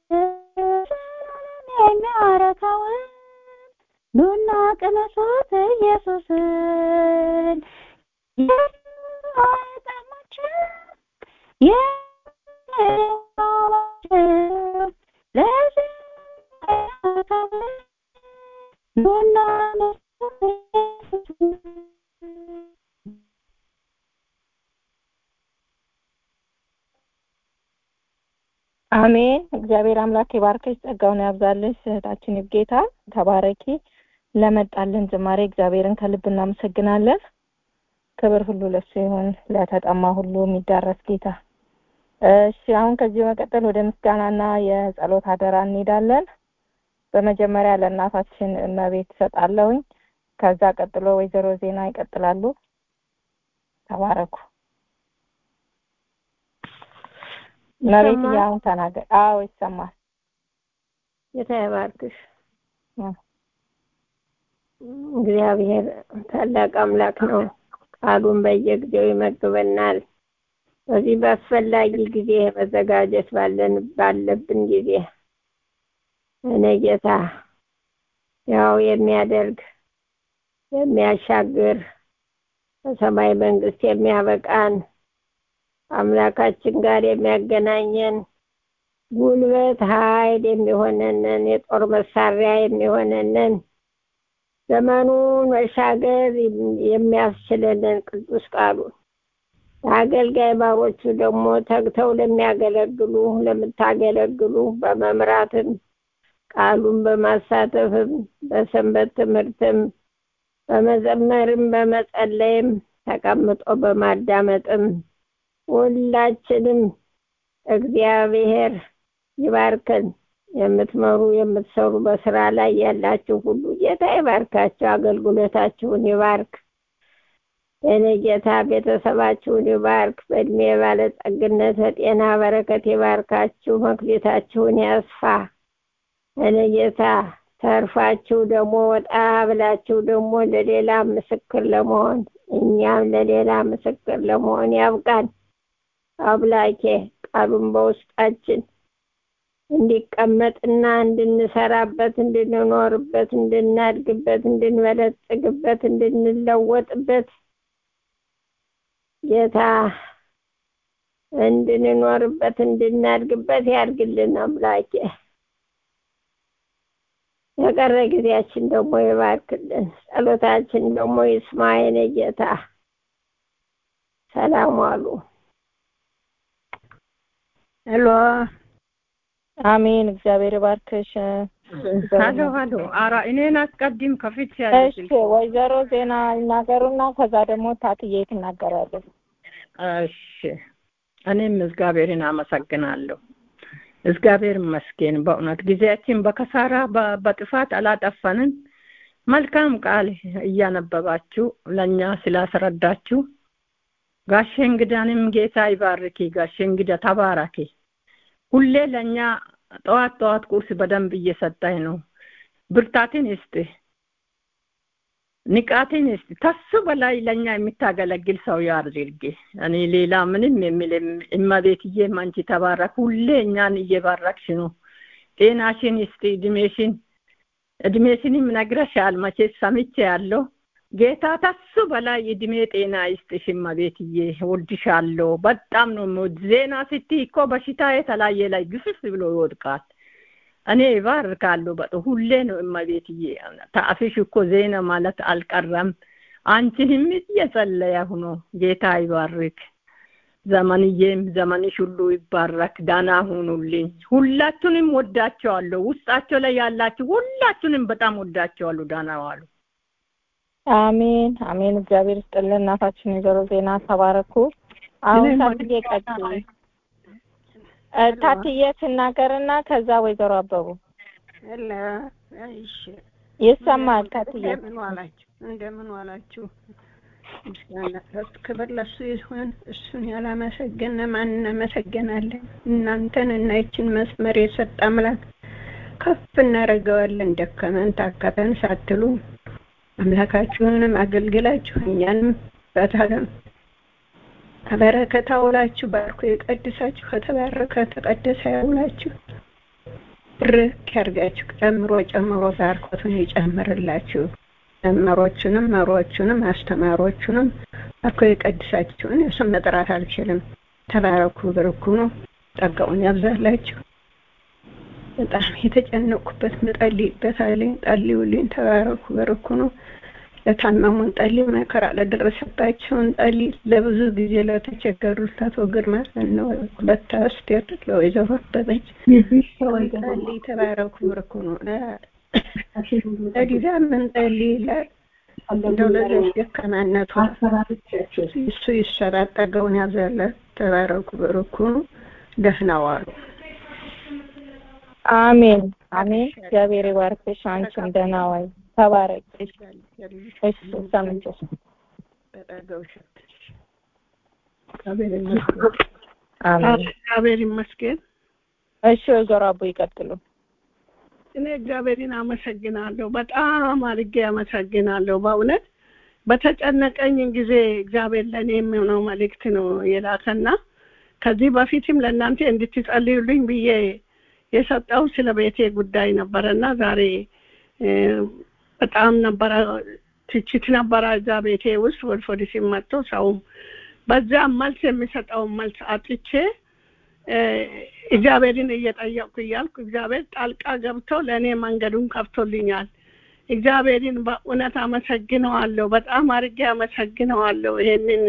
ዘላለም የሚያረካውን ኑና ቅመሱት ኢየሱስን የሕይወት ውሃ የጠማችሁ የራባችሁ ለዘላለም ኑና አሜን። እግዚአብሔር አምላክ የባርከሽ ጸጋውን ያብዛልሽ። እህታችን ይብጌታ ተባረኪ። ለመጣልን ዝማሬ እግዚአብሔርን ከልብ እናመሰግናለን። ክብር ሁሉ ለሱ ይሁን፣ ለተጠማ ሁሉ የሚዳረስ ጌታ። እሺ፣ አሁን ከዚህ በመቀጠል ወደ ምስጋናና የጸሎት አደራ እንሄዳለን። በመጀመሪያ ለእናታችን እመቤት እሰጣለሁኝ። ከዛ ቀጥሎ ወይዘሮ ዜና ይቀጥላሉ። ተባረኩ። እመቤት አሁን ተናገር። አዎ ይሰማል። ጌታ ይባርክሽ። እግዚአብሔር ታላቅ አምላክ ነው። ቃሉን በየጊዜው ይመግበናል። በዚህ በአስፈላጊ ጊዜ መዘጋጀት ባለን ባለብን ጊዜ እኔ ጌታ ያው የሚያደርግ የሚያሻግር በሰማይ መንግስት የሚያበቃን አምላካችን ጋር የሚያገናኘን ጉልበት ኃይል የሚሆነንን የጦር መሳሪያ የሚሆነንን ዘመኑን መሻገር የሚያስችለንን ቅዱስ ቃሉን ለአገልጋይ ባሮቹ ደግሞ ተግተው ለሚያገለግሉ ለምታገለግሉ በመምራትም ቃሉን በማሳተፍም በሰንበት ትምህርትም በመዘመርም በመጸለይም ተቀምጦ በማዳመጥም ሁላችንም እግዚአብሔር ይባርከን። የምትመሩ የምትሰሩ በስራ ላይ ያላችሁ ሁሉ ጌታ ይባርካችሁ፣ አገልግሎታችሁን ይባርክ። የኔ ጌታ ቤተሰባችሁን ይባርክ። በእድሜ ባለጸግነት በጤና በረከት ይባርካችሁ፣ መክሊታችሁን ያስፋ። እኔ ጌታ ተርፋችሁ ደግሞ ወጣ ብላችሁ ደግሞ ለሌላ ምስክር ለመሆን እኛም ለሌላ ምስክር ለመሆን ያብቃን። አምላኬ ቃሉን በውስጣችን እንዲቀመጥና እንድንሰራበት፣ እንድንኖርበት፣ እንድናድግበት፣ እንድንበለጽግበት፣ እንድንለወጥበት ጌታ እንድንኖርበት፣ እንድናድግበት ያድርግልን አምላኬ። የቀረ ጊዜያችን ደግሞ ይባርክልን። ጸሎታችን ደግሞ ይስማ የኔ ጌታ። ሰላም ዋሉ። ሄሎ አሜን። እግዚአብሔር ባርክሽ። ሀሎ ሀሎ። ኧረ እኔን አስቀድም ከፊት ያለ እሺ፣ ወይዘሮ ዜና ይናገሩና ከዛ ደግሞ ታትዬ ትናገራለች። እሺ እኔም እግዚአብሔርን አመሰግናለሁ። እግዚአብሔር ይመስገን። በእውነት ጊዜያችን በከሳራ በ- በጥፋት አላጠፋንን። መልካም ቃል እያነበባችሁ ለእኛ ስላስረዳችሁ ጋሼ እንግዳንም ጌታ ይባርኪ። ጋሼ እንግዳ ተባረኪ። ሁሌ ለእኛ ጠዋት ጠዋት ቁርስ በደንብ እየሰጠኝ ነው። ብርታትን ይስጥ፣ ንቃትን ይስጥ። ከሱ በላይ ለእኛ የምታገለግል ሰው ያድርግ። እኔ ሌላ ምንም የሚል እመቤትዬ አንቺ ተባረክ። ሁሌ እኛን እየባረክሽ ነው። ጤናሽን ይስጥ፣ እድሜሽን እድሜሽንም ነግረሻል። መቼስ ሰምቼ ያለው ጌታ ከሱ በላይ እድሜ ጤና ይስጥሽ እመቤትዬ። እወድሻለሁ። በጣም ነው የምወድ። ዜና ስትይ እኮ በሽታ የተለያየ ላይ ግፍፍ ብሎ ይወድቃል። እኔ ይባርካለሁ። በጥ ሁሌ ነው እመቤትዬ። ታፍሽ እኮ ዜና ማለት አልቀረም። አንቺንም እየጸለየሁ ነው። ጌታ ይባርክ። ዘመንዬም ዘመንሽ ሁሉ ይባረክ። ዳና ሁኑልኝ። ሁላችሁንም ወዳቸዋለሁ። ውስጣቸው ላይ ያላችሁ ሁላችሁንም በጣም ወዳቸዋለሁ። ዳና ዋሉ። አሜን አሜን። እግዚአብሔር ይስጥልን። እናታችን ወይዘሮ ዜና ተባረኩ። አሁን ታትዬ ቀጥይ። እ፣ ታትዬ ትናገርና ከዛ ወይዘሮ አበቡ ሄሎ፣ እሺ ይሰማል። ታትዬ እንደምን ዋላችሁ? እንደምን ዋላችሁ? ምስጋና ለእሱ ክብር ለእሱ ይሁን። እሱን ያላመሰገነ ማን እናመሰግናለን? እናንተን እና ይችን መስመር የሰጠ አምላክ ከፍ እናደርገዋለን። ደከመን ታከተን ሳትሉ አምላካችሁንም አገልግላችሁ እኛንም በታለም ከበረከት አውላችሁ ባርኮ የቀድሳችሁ ከተባረከ ተቀደሰ ያውላችሁ ብርክ ያርጋችሁ ጨምሮ ጨምሮ ባርኮቱን ይጨምርላችሁ። መምህሮቹንም መሪዎቹንም አስተማሪዎቹንም ባርኮ የቀድሳችሁን የስም መጥራት አልችልም። ተባረኩ፣ ብርኩ ነው። ጸጋውን ያብዛላችሁ። በጣም የተጨነቁበት ምጸልይበት አለኝ። ጸልዩልኝ። ተባረኩ፣ ብርኩ ነው። ለታመሙን ጸልይ፣ መከራ ለደረሰባቸውን ጸልይ። ለብዙ ጊዜ ለተቸገሩት ለአቶ ግርማ ለእነ ሁለት አስቴር ለወይዘሮ አበበች ጸልይ። ተባረኩ፣ ብርኩ ነው። ለዲዛ ምን ጸልይ ለ- እንደው ለዚያች ደካማነቷ እሱ ይሰራ ጠገውን ያዘለት። ተባረኩ፣ ብርኩ ነው። ደህና ዋሉ። አሜን አሜን። እግዚአብሔር ይባርክሽ። አንቺም ደህና ዋይ። ተባረክ። እሺ ሰምቼሽ በጠገው ሸትሽ እግዚአብሔር ይመስገን። አሜን። እግዚአብሔር ይመስገን። እሺ ወይዘሮ አቦ ይቀጥሉ። እኔ እግዚአብሔርን አመሰግናለሁ። በጣም አድርጌ አመሰግናለሁ። በእውነት በተጨነቀኝ ጊዜ እግዚአብሔር ለእኔ የሚሆነው መልእክት ነው የላከና ከዚህ በፊትም ለእናንተ እንድትጸልዩልኝ ብዬ የሰጠው ስለ ቤቴ ጉዳይ ነበረና ዛሬ እ፣ በጣም ነበረ ትችት ነበረ እዛ ቤቴ ውስጥ ወደ ፖሊስ መጥቶ ሰውም በዛ መልስ የሚሰጠውን መልስ አጥቼ እ፣ እግዚአብሔርን እየጠየቅኩ እያልኩ እግዚአብሔር ጣልቃ ገብቶ ለእኔ መንገዱን ከፍቶልኛል። እግዚአብሔርን በእውነት አመሰግነዋለሁ። በጣም አድርጌ አመሰግነዋለሁ። ይሄንን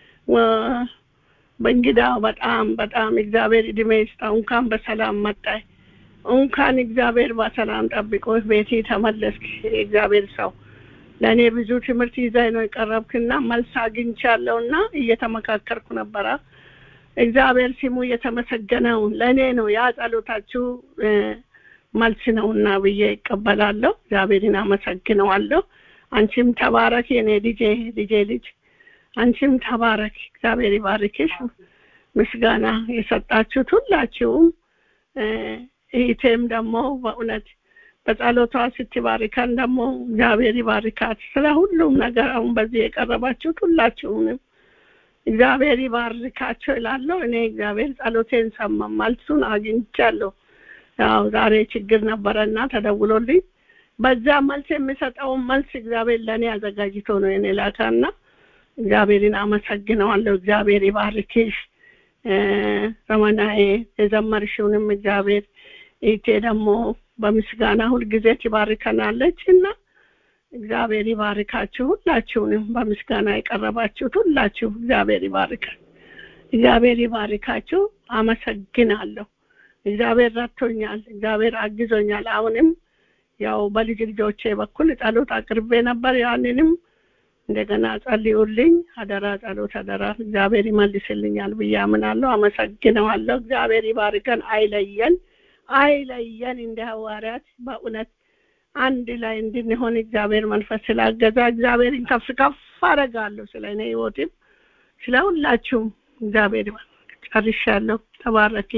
ወ- በእንግዳ በጣም በጣም እግዚአብሔር እድሜ ይስጠው። እንኳን በሰላም መጣይ እንኳን እግዚአብሔር በሰላም ጠብቆ ቤቴ ተመለስክ። እግዚአብሔር ሰው ለእኔ ብዙ ትምህርት ይዘህ ነው የቀረብክና መልስ አግኝቻለሁና እየተመካከርኩ ነበረ። እግዚአብሔር ስሙ የተመሰገነው ለእኔ ነው። ያ ጸሎታችሁ እ፣ መልስ ነውና ብዬ ይቀበላለሁ። እግዚአብሔርን አመሰግነዋለሁ። አንቺም ተባረክ የኔ ልጄ ልጄ ልጅ አንቺም ተባረክ። እግዚአብሔር ይባርክሽ። ምስጋና የሰጣችሁት ሁላችሁም እ፣ እህቴም ደግሞ በእውነት በጸሎቷ ስትባርከን ደግሞ እግዚአብሔር ይባርካት። ስለ ሁሉም ነገር አሁን በዚህ የቀረባችሁት ሁላችሁንም እግዚአብሔር ይባርካቸው ይላለሁ። እኔ እግዚአብሔር ጸሎቴን ሰማ፣ መልሱን አግኝቻለሁ። ያው ዛሬ ችግር ነበረና ተደውሎልኝ በዛ መልስ የሚሰጠውን መልስ እግዚአብሔር ለእኔ አዘጋጅቶ ነው የኔ ላካና እግዚአብሔርን አመሰግነዋለሁ። እግዚአብሔር ይባርክሽ እ፣ ረመናዬ የዘመርሽውንም እግዚአብሔር ኢቴ ደግሞ በምስጋና ሁልጊዜ ትባርከናለች እና እግዚአብሔር ይባርካችሁ ሁላችሁንም በምስጋና የቀረባችሁት ሁላችሁ እግዚአብሔር ይባርካል። እግዚአብሔር ይባርካችሁ። አመሰግናለሁ። እግዚአብሔር ረድቶኛል። እግዚአብሔር አግዞኛል። አሁንም ያው በልጅ ልጆቼ በኩል ጸሎት አቅርቤ ነበር። ያንንም እንደገና ጸልዩልኝ። አደራ ጸሎት አደራ፣ እግዚአብሔር ይመልስልኛል ብዬ አምናለሁ። አመሰግነዋለሁ። እግዚአብሔር ይባርከን፣ አይለየን፣ አይለየን። እንደ ሐዋርያት በእውነት አንድ ላይ እንድንሆን እግዚአብሔር መንፈስ ስላገዛ እግዚአብሔርን ከፍ ከፍ አደርጋለሁ። ስለ እኔ ህይወትም ስለ ሁላችሁም እግዚአብሔር ጨርሻለሁ። ተባረኪ።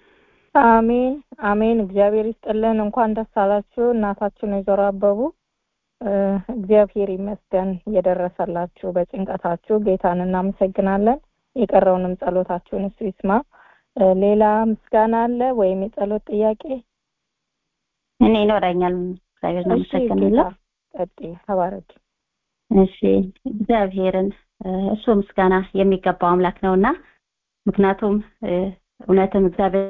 አሜን አሜን። እግዚአብሔር ይስጥልን። እንኳን ደስ አላችሁ እናታችን ወይዘሮ አበቡ። እግዚአብሔር ይመስገን እየደረሰላችሁ በጭንቀታችሁ ጌታን እናመሰግናለን። የቀረውንም ጸሎታችሁን እሱ ይስማ። ሌላ ምስጋና አለ ወይም የጸሎት ጥያቄ? እኔ ይኖረኛል። እግዚአብሔር እናመሰግናለሁ። ቀጥይ፣ ተባረኪ። እሺ እግዚአብሔርን እሱ ምስጋና የሚገባው አምላክ ነውና ምክንያቱም እውነትም እግዚአብሔር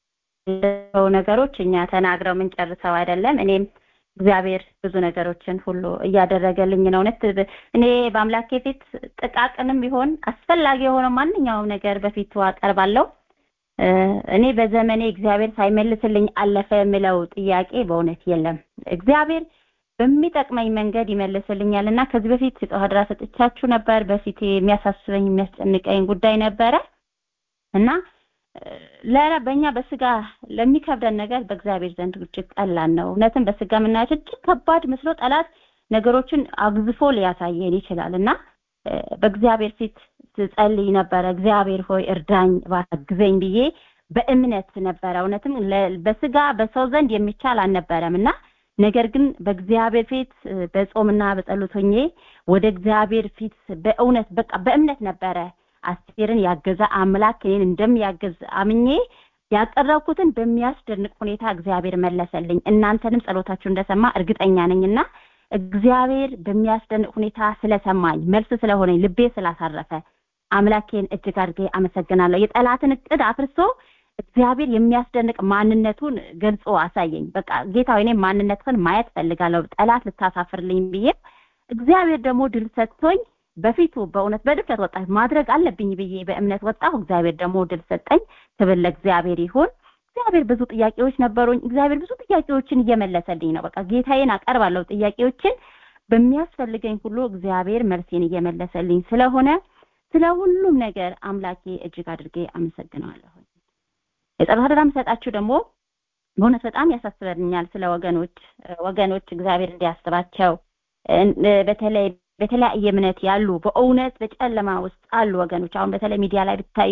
ነገሮች እኛ ተናግረው የምንጨርሰው አይደለም። እኔም እግዚአብሔር ብዙ ነገሮችን ሁሉ እያደረገልኝ ነው። እውነት እኔ በአምላኬ ፊት ጥቃቅንም ቢሆን አስፈላጊ የሆነው ማንኛውም ነገር በፊቱ አቀርባለሁ። እኔ በዘመኔ እግዚአብሔር ሳይመልስልኝ አለፈ የምለው ጥያቄ በእውነት የለም። እግዚአብሔር በሚጠቅመኝ መንገድ ይመልስልኛል እና ከዚህ በፊት የጸሎት አደራ ሰጥቻችሁ ነበር። በፊት የሚያሳስበኝ የሚያስጨንቀኝ ጉዳይ ነበረ እና ለራ በእኛ በስጋ ለሚከብደን ነገር በእግዚአብሔር ዘንድ እጅግ ቀላል ነው። እውነትም በስጋ የምናያቸው እጅግ ከባድ መስሎ ጠላት ነገሮችን አግዝፎ ሊያሳየን ይችላል እና በእግዚአብሔር ፊት ስጸልይ ነበረ። እግዚአብሔር ሆይ እርዳኝ፣ አግዘኝ ብዬ በእምነት ነበረ። እውነትም በስጋ በሰው ዘንድ የሚቻል አልነበረም እና ነገር ግን በእግዚአብሔር ፊት በጾምና በጸሎት ሆኜ ወደ እግዚአብሔር ፊት በእውነት በቃ በእምነት ነበረ አስቴርን ያገዘ አምላክ እኔን እንደሚያገዝ አምኜ ያቀረብኩትን በሚያስደንቅ ሁኔታ እግዚአብሔር መለሰልኝ። እናንተንም ጸሎታችሁ እንደሰማ እርግጠኛ ነኝና እግዚአብሔር በሚያስደንቅ ሁኔታ ስለሰማኝ መልስ ስለሆነኝ ልቤ ስላሳረፈ አምላኬን እጅግ አድርጌ አመሰግናለሁ። የጠላትን እቅድ አፍርሶ እግዚአብሔር የሚያስደንቅ ማንነቱን ገልጾ አሳየኝ። በቃ ጌታ እኔ ማንነትህን ማየት ፈልጋለሁ ጠላት ልታሳፍርልኝ ብዬ እግዚአብሔር ደግሞ ድል ሰጥቶኝ በፊቱ በእውነት በድፍረት ወጣ ማድረግ አለብኝ ብዬ በእምነት ወጣሁ። እግዚአብሔር ደግሞ ድል ሰጠኝ። ክብር ለእግዚአብሔር ይሁን። እግዚአብሔር ብዙ ጥያቄዎች ነበሩኝ። እግዚአብሔር ብዙ ጥያቄዎችን እየመለሰልኝ ነው። በቃ ጌታዬን አቀርባለሁ ጥያቄዎችን በሚያስፈልገኝ ሁሉ እግዚአብሔር መልሴን እየመለሰልኝ ስለሆነ ስለ ሁሉም ነገር አምላኬ እጅግ አድርጌ አመሰግነዋለሁ። የጸሎት አደራ የምሰጣችሁ ደግሞ በእውነት በጣም ያሳስበኛል። ስለ ወገኖች ወገኖች እግዚአብሔር እንዲያስባቸው በተለይ በተለያየ እምነት ያሉ በእውነት በጨለማ ውስጥ አሉ ወገኖች። አሁን በተለይ ሚዲያ ላይ ብታዩ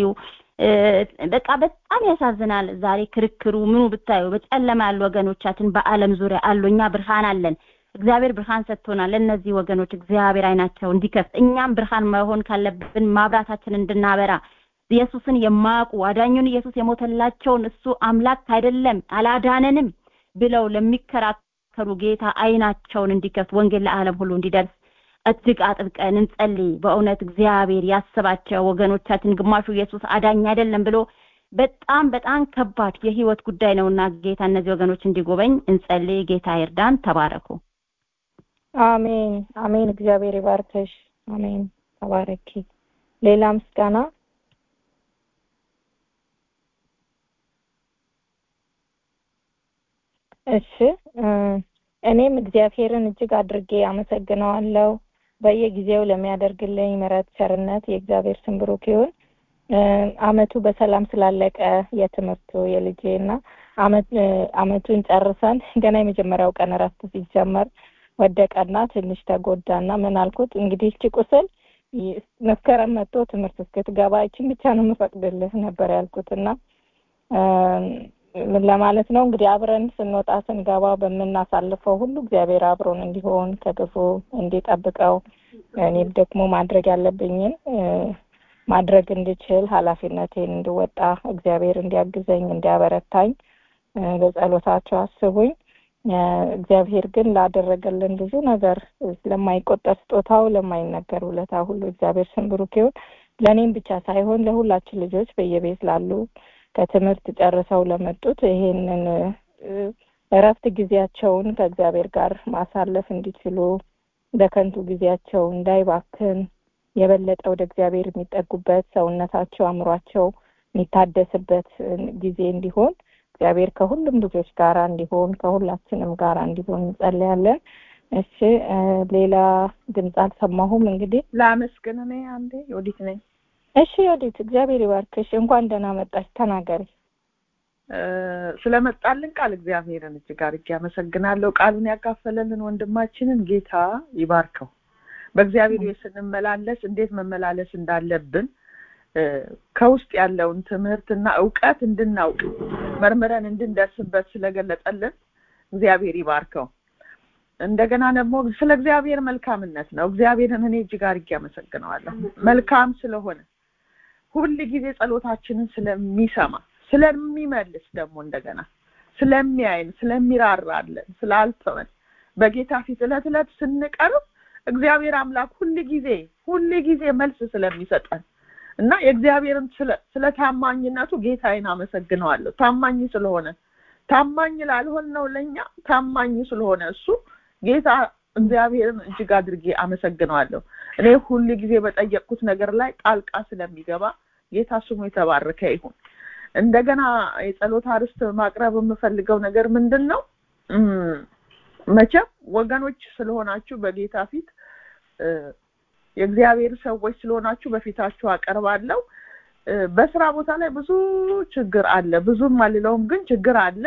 በቃ በጣም ያሳዝናል። ዛሬ ክርክሩ ምኑ ብታዩ በጨለማ ያሉ ወገኖቻችን በአለም ዙሪያ አሉ። እኛ ብርሃን አለን። እግዚአብሔር ብርሃን ሰጥቶናል። ለእነዚህ ወገኖች እግዚአብሔር አይናቸው እንዲከፍት እኛም ብርሃን መሆን ካለብን ማብራታችን እንድናበራ ኢየሱስን የማያውቁ አዳኙን ኢየሱስ የሞተላቸውን እሱ አምላክ አይደለም አላዳነንም ብለው ለሚከራከሩ ጌታ አይናቸውን እንዲከፍት ወንጌል ለዓለም ሁሉ እንዲደርስ እጅግ አጥብቀን እንጸልይ። በእውነት እግዚአብሔር ያስባቸው ወገኖቻችን። ግማሹ ኢየሱስ አዳኝ አይደለም ብሎ በጣም በጣም ከባድ የህይወት ጉዳይ ነውና ጌታ እነዚህ ወገኖች እንዲጎበኝ እንጸልይ። ጌታ ይርዳን። ተባረኩ። አሜን አሜን። እግዚአብሔር ይባርከሽ። አሜን። ተባረኪ። ሌላ ምስጋና እሺ እኔም እግዚአብሔርን እጅግ አድርጌ አመሰግነዋለሁ በየጊዜው ለሚያደርግልኝ ምሕረት፣ ቸርነት የእግዚአብሔር ስም ብሩክ ይሁን። አመቱ በሰላም ስላለቀ የትምህርቱ የልጄ እና አመቱን ጨርሰን ገና የመጀመሪያው ቀን እረፍት ሲጀመር ወደቀና ትንሽ ተጎዳና ምን አልኩት እንግዲህ እቺ ቁስል መስከረም መጥቶ ትምህርት እስክትገባ ይችን ብቻ ነው የምፈቅድልህ ነበር ያልኩትና ምን ለማለት ነው እንግዲህ አብረን ስንወጣ ስንገባ በምናሳልፈው ሁሉ እግዚአብሔር አብሮን እንዲሆን ከክፉ እንዲጠብቀው እኔም ደግሞ ማድረግ ያለብኝን ማድረግ እንድችል ኃላፊነቴን እንድወጣ እግዚአብሔር እንዲያግዘኝ እንዲያበረታኝ በጸሎታቸው አስቡኝ። እግዚአብሔር ግን ላደረገልን ብዙ ነገር ለማይቆጠር ስጦታው ለማይነገር ውለታ ሁሉ እግዚአብሔር ስም ብሩክ ይሁን። ለእኔም ብቻ ሳይሆን ለሁላችን ልጆች በየቤት ላሉ ከትምህርት ጨርሰው ለመጡት ይሄንን እረፍት ጊዜያቸውን ከእግዚአብሔር ጋር ማሳለፍ እንዲችሉ በከንቱ ጊዜያቸው እንዳይባክን የበለጠ ወደ እግዚአብሔር የሚጠጉበት ሰውነታቸው፣ አእምሯቸው የሚታደስበት ጊዜ እንዲሆን እግዚአብሔር ከሁሉም ልጆች ጋር እንዲሆን ከሁላችንም ጋር እንዲሆን እንጸልያለን። እሺ ሌላ ድምፅ አልሰማሁም እንግዲህ ላመስግን እኔ አንዴ ዮዲት ነኝ እሺ ዮዲት እግዚአብሔር ይባርክሽ እንኳን ደህና መጣሽ ተናገሪ ስለመጣልን ቃል እግዚአብሔርን እጅግ አድርጌ አመሰግናለሁ ቃሉን ያካፈለልን ወንድማችንን ጌታ ይባርከው በእግዚአብሔር ቤት ስንመላለስ እንዴት መመላለስ እንዳለብን ከውስጥ ያለውን ትምህርትና እውቀት እንድናውቅ መርምረን እንድንደርስበት ስለገለጠልን እግዚአብሔር ይባርከው እንደገና ደግሞ ስለ እግዚአብሔር መልካምነት ነው እግዚአብሔርን እኔ እጅግ አድርጌ አመሰግነዋለሁ መልካም ስለሆነ ሁል ጊዜ ጸሎታችንን ስለሚሰማ ስለሚመልስ ደግሞ እንደገና ስለሚያይን ስለሚራራለን ስላልተወን በጌታ ፊት እለት እለት ስንቀርብ እግዚአብሔር አምላክ ሁል ጊዜ ሁል ጊዜ መልስ ስለሚሰጠን እና የእግዚአብሔርን ስለ ታማኝነቱ ጌታዬን አመሰግነዋለሁ ታማኝ ስለሆነ ታማኝ ላልሆን ነው ለኛ ታማኝ ስለሆነ እሱ ጌታ እግዚአብሔርን እጅግ አድርጌ አመሰግነዋለሁ እኔ ሁል ጊዜ በጠየቅኩት ነገር ላይ ጣልቃ ስለሚገባ ጌታ ስሙ የተባረከ ይሁን እንደገና የጸሎት አርስት ማቅረብ የምፈልገው ነገር ምንድን ነው መቼም ወገኖች ስለሆናችሁ በጌታ ፊት የእግዚአብሔር ሰዎች ስለሆናችሁ በፊታችሁ አቀርባለሁ በስራ ቦታ ላይ ብዙ ችግር አለ ብዙም አልለውም ግን ችግር አለ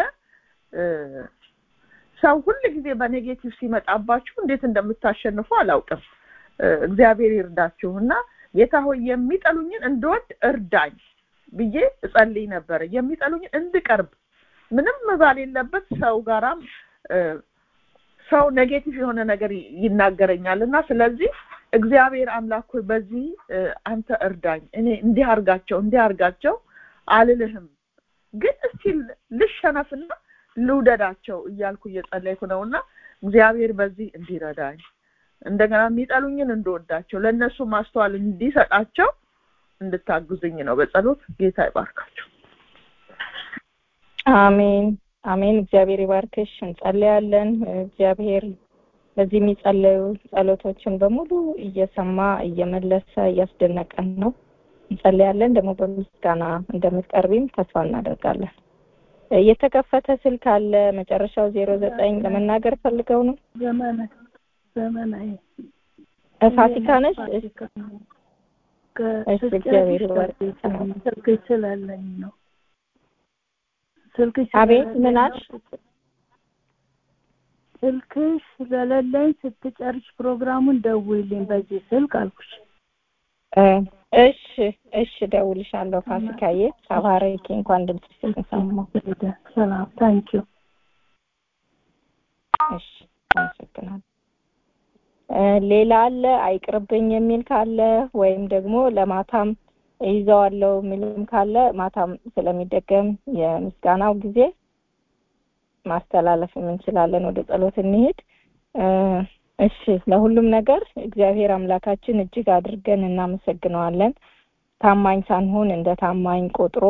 ሰው ሁል ጊዜ በኔጌቲቭ ሲመጣባችሁ እንዴት እንደምታሸንፉ አላውቅም እግዚአብሔር ይርዳችሁ እና ጌታ ሆይ የሚጠሉኝን እንድወድ እርዳኝ ብዬ እጸልይ ነበር የሚጠሉኝን እንድቀርብ ምንም ባሌለበት ሰው ጋራም ሰው ኔጌቲቭ የሆነ ነገር ይናገረኛል እና ስለዚህ እግዚአብሔር አምላክ ሆይ በዚህ አንተ እርዳኝ እኔ እንዲህ አርጋቸው እንዲህ አርጋቸው አልልህም ግን እስቲ ልሸነፍና ልውደዳቸው እያልኩ እየጸለይኩ ነውና እግዚአብሔር በዚህ እንዲረዳኝ እንደገና የሚጠሉኝን እንደወዳቸው ለእነሱ ማስተዋል እንዲሰጣቸው እንድታግዙኝ ነው በጸሎት ጌታ ይባርካቸው አሜን አሜን እግዚአብሔር ይባርክሽ እንጸልያለን እግዚአብሔር በዚህ የሚጸለዩ ጸሎቶችን በሙሉ እየሰማ እየመለሰ እያስደነቀን ነው እንጸልያለን ደግሞ በምስጋና እንደምትቀርቢም ተስፋ እናደርጋለን የተከፈተ ስልክ አለ መጨረሻው ዜሮ ዘጠኝ ለመናገር ፈልገው ነው ዘመናዊ ፋሲካ ነች እሺ እግዚአብሔር ስልክ ስላለኝ ነው ስልክሽ አቤት ምን አልሽ ስልክሽ ስለሌለኝ ስትጨርሽ ፕሮግራሙን ደውይልኝ በዚህ ስልክ አልኩሽ እሺ እሺ ደውልሻለሁ ፋሲካዬ ተባረኪ እንኳን ድምፅሽን ሰማሁ ሰላም ታንኪዩ እሺ አመሰግናለሁ ሌላ አለ አይቅርብኝ የሚል ካለ ወይም ደግሞ ለማታም ይዘዋለው የሚልም ካለ ማታም ስለሚደገም የምስጋናው ጊዜ ማስተላለፍ እንችላለን ወደ ጸሎት እንሄድ እሺ ለሁሉም ነገር እግዚአብሔር አምላካችን እጅግ አድርገን እናመሰግነዋለን ታማኝ ሳንሆን እንደ ታማኝ ቆጥሮ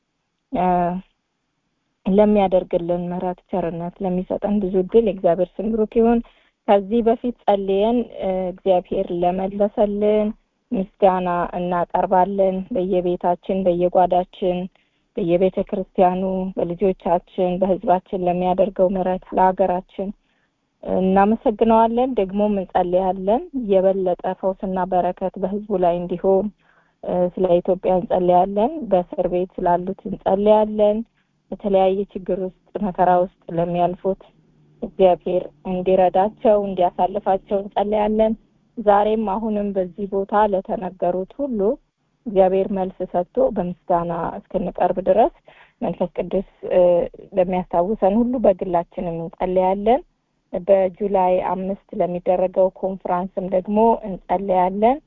ለሚያደርግልን ምሕረት ቸርነት ለሚሰጠን ብዙ እድል የእግዚአብሔር ስም ብሩክ ይሁን ከዚህ በፊት ጸልየን እግዚአብሔር ለመለሰልን ምስጋና እናቀርባለን በየቤታችን በየጓዳችን በየቤተ ክርስቲያኑ በልጆቻችን በህዝባችን ለሚያደርገው ምሕረት ለሀገራችን እናመሰግነዋለን ደግሞም እንጸልያለን የበለጠ ፈውስና በረከት በህዝቡ ላይ እንዲሆን ስለ ኢትዮጵያ እንጸልያለን በእስር ቤት ስላሉት እንጸልያለን በተለያየ ችግር ውስጥ መከራ ውስጥ ለሚያልፉት እግዚአብሔር እንዲረዳቸው እንዲያሳልፋቸው እንጸልያለን ዛሬም አሁንም በዚህ ቦታ ለተነገሩት ሁሉ እግዚአብሔር መልስ ሰጥቶ በምስጋና እስክንቀርብ ድረስ መንፈስ ቅዱስ ለሚያስታውሰን ሁሉ በግላችንም እንጸልያለን በጁላይ አምስት ለሚደረገው ኮንፍራንስም ደግሞ እንጸልያለን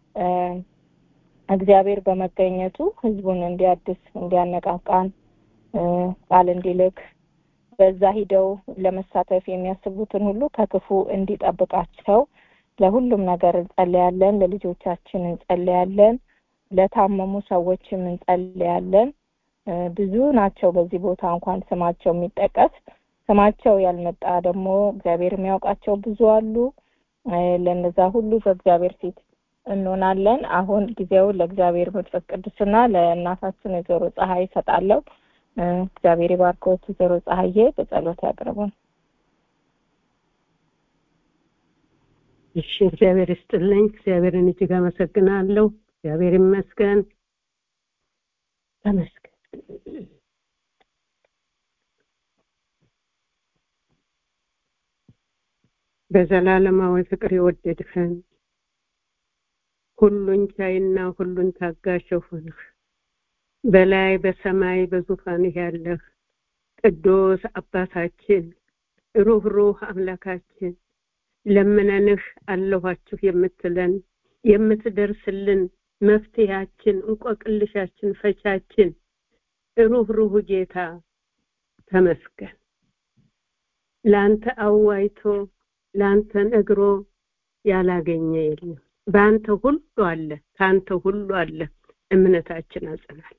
እግዚአብሔር በመገኘቱ ህዝቡን እንዲያድስ እንዲያነቃቃን ቃል እንዲልክ በዛ ሂደው ለመሳተፍ የሚያስቡትን ሁሉ ከክፉ እንዲጠብቃቸው ለሁሉም ነገር እንጸልያለን ለልጆቻችን እንጸልያለን ለታመሙ ሰዎችም እንጸልያለን ብዙ ናቸው በዚህ ቦታ እንኳን ስማቸው የሚጠቀስ ስማቸው ያልመጣ ደግሞ እግዚአብሔር የሚያውቃቸው ብዙ አሉ ለነዛ ሁሉ በእግዚአብሔር ፊት እንሆናለን አሁን ጊዜው ለእግዚአብሔር መንፈስ ቅዱስና ለእናታችን ወይዘሮ ፀሐይ ይሰጣለሁ እግዚአብሔር ይባርኮት ወይዘሮ ፀሐዬ በጸሎት ያቅርቡን እሺ እግዚአብሔር ይስጥልኝ። እግዚአብሔርን እጅግ አመሰግናለሁ። እግዚአብሔር ይመስገን። ተመስገን። በዘላለማዊ ፍቅር የወደድኸን ሁሉን ቻይና ሁሉን ታጋሽ ሆንህ በላይ በሰማይ በዙፋንህ ያለህ ቅዱስ አባታችን ሩህሩህ አምላካችን ለምነንህ አለኋችሁ የምትለን የምትደርስልን መፍትሄያችን እንቆቅልሻችን ፈቻችን ሩህሩህ ጌታ ተመስገን። ለአንተ አዋይቶ ለአንተ ነግሮ ያላገኘ የለም። በአንተ ሁሉ አለ፣ ከአንተ ሁሉ አለ። እምነታችን አጽናል።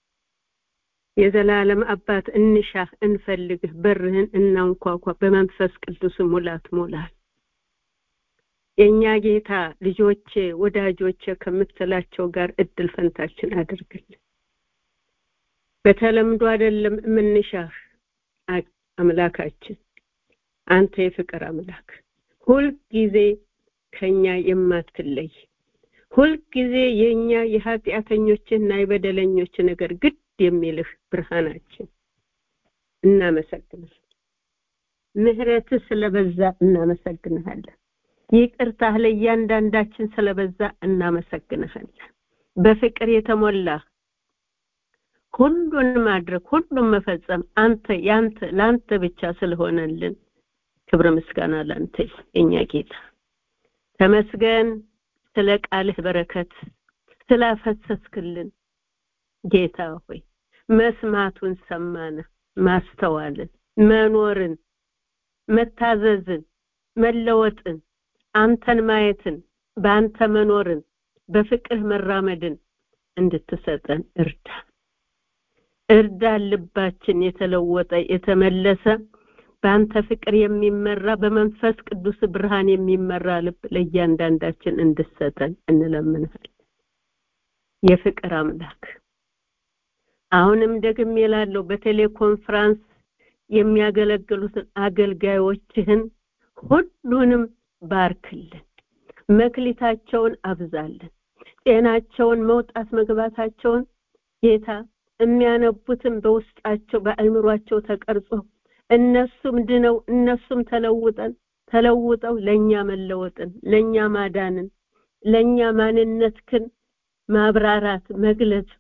የዘላለም አባት እንሻህ፣ እንፈልግህ፣ በርህን እናንኳኳ። በመንፈስ ቅዱስ ሙላት ሞላል። የእኛ ጌታ ልጆቼ፣ ወዳጆቼ ከምትላቸው ጋር እድል ፈንታችን አድርግልን። በተለምዶ አይደለም የምንሻህ አምላካችን አንተ የፍቅር አምላክ ሁልጊዜ ከኛ የማትለይ ሁልጊዜ የኛ የኃጢአተኞችና የበደለኞች ነገር ግድ የሚልህ ብርሃናችን እናመሰግናለን። ምህረትህ ስለበዛ እናመሰግንሃለን። ይቅርታህ ለእያንዳንዳችን ስለበዛ እናመሰግንሃለን። በፍቅር የተሞላህ ሁሉን ማድረግ ሁሉን መፈጸም አንተ ያንተ ለአንተ ብቻ ስለሆነልን ክብር ምስጋና ላንተ የኛ ጌታ ተመስገን። ስለ ቃልህ በረከት ስላፈሰስክልን ጌታ ሆይ መስማቱን ሰማነ፣ ማስተዋልን፣ መኖርን፣ መታዘዝን፣ መለወጥን፣ አንተን ማየትን፣ በአንተ መኖርን፣ በፍቅር መራመድን እንድትሰጠን እርዳ እርዳ። ልባችን የተለወጠ የተመለሰ በአንተ ፍቅር የሚመራ በመንፈስ ቅዱስ ብርሃን የሚመራ ልብ ለእያንዳንዳችን እንድሰጠን እንለምንሃለን። የፍቅር አምላክ አሁንም ደግሜ እላለሁ በቴሌኮንፍራንስ የሚያገለግሉትን አገልጋዮችህን ሁሉንም ባርክልን፣ መክሊታቸውን አብዛልን፣ ጤናቸውን መውጣት መግባታቸውን ጌታ የሚያነቡትን በውስጣቸው በአእምሯቸው ተቀርጾ እነሱም ድነው እነሱም ተለውጠን ተለውጠው ለኛ መለወጥን ለኛ ማዳንን ለኛ ማንነትክን ማብራራት መግለጽ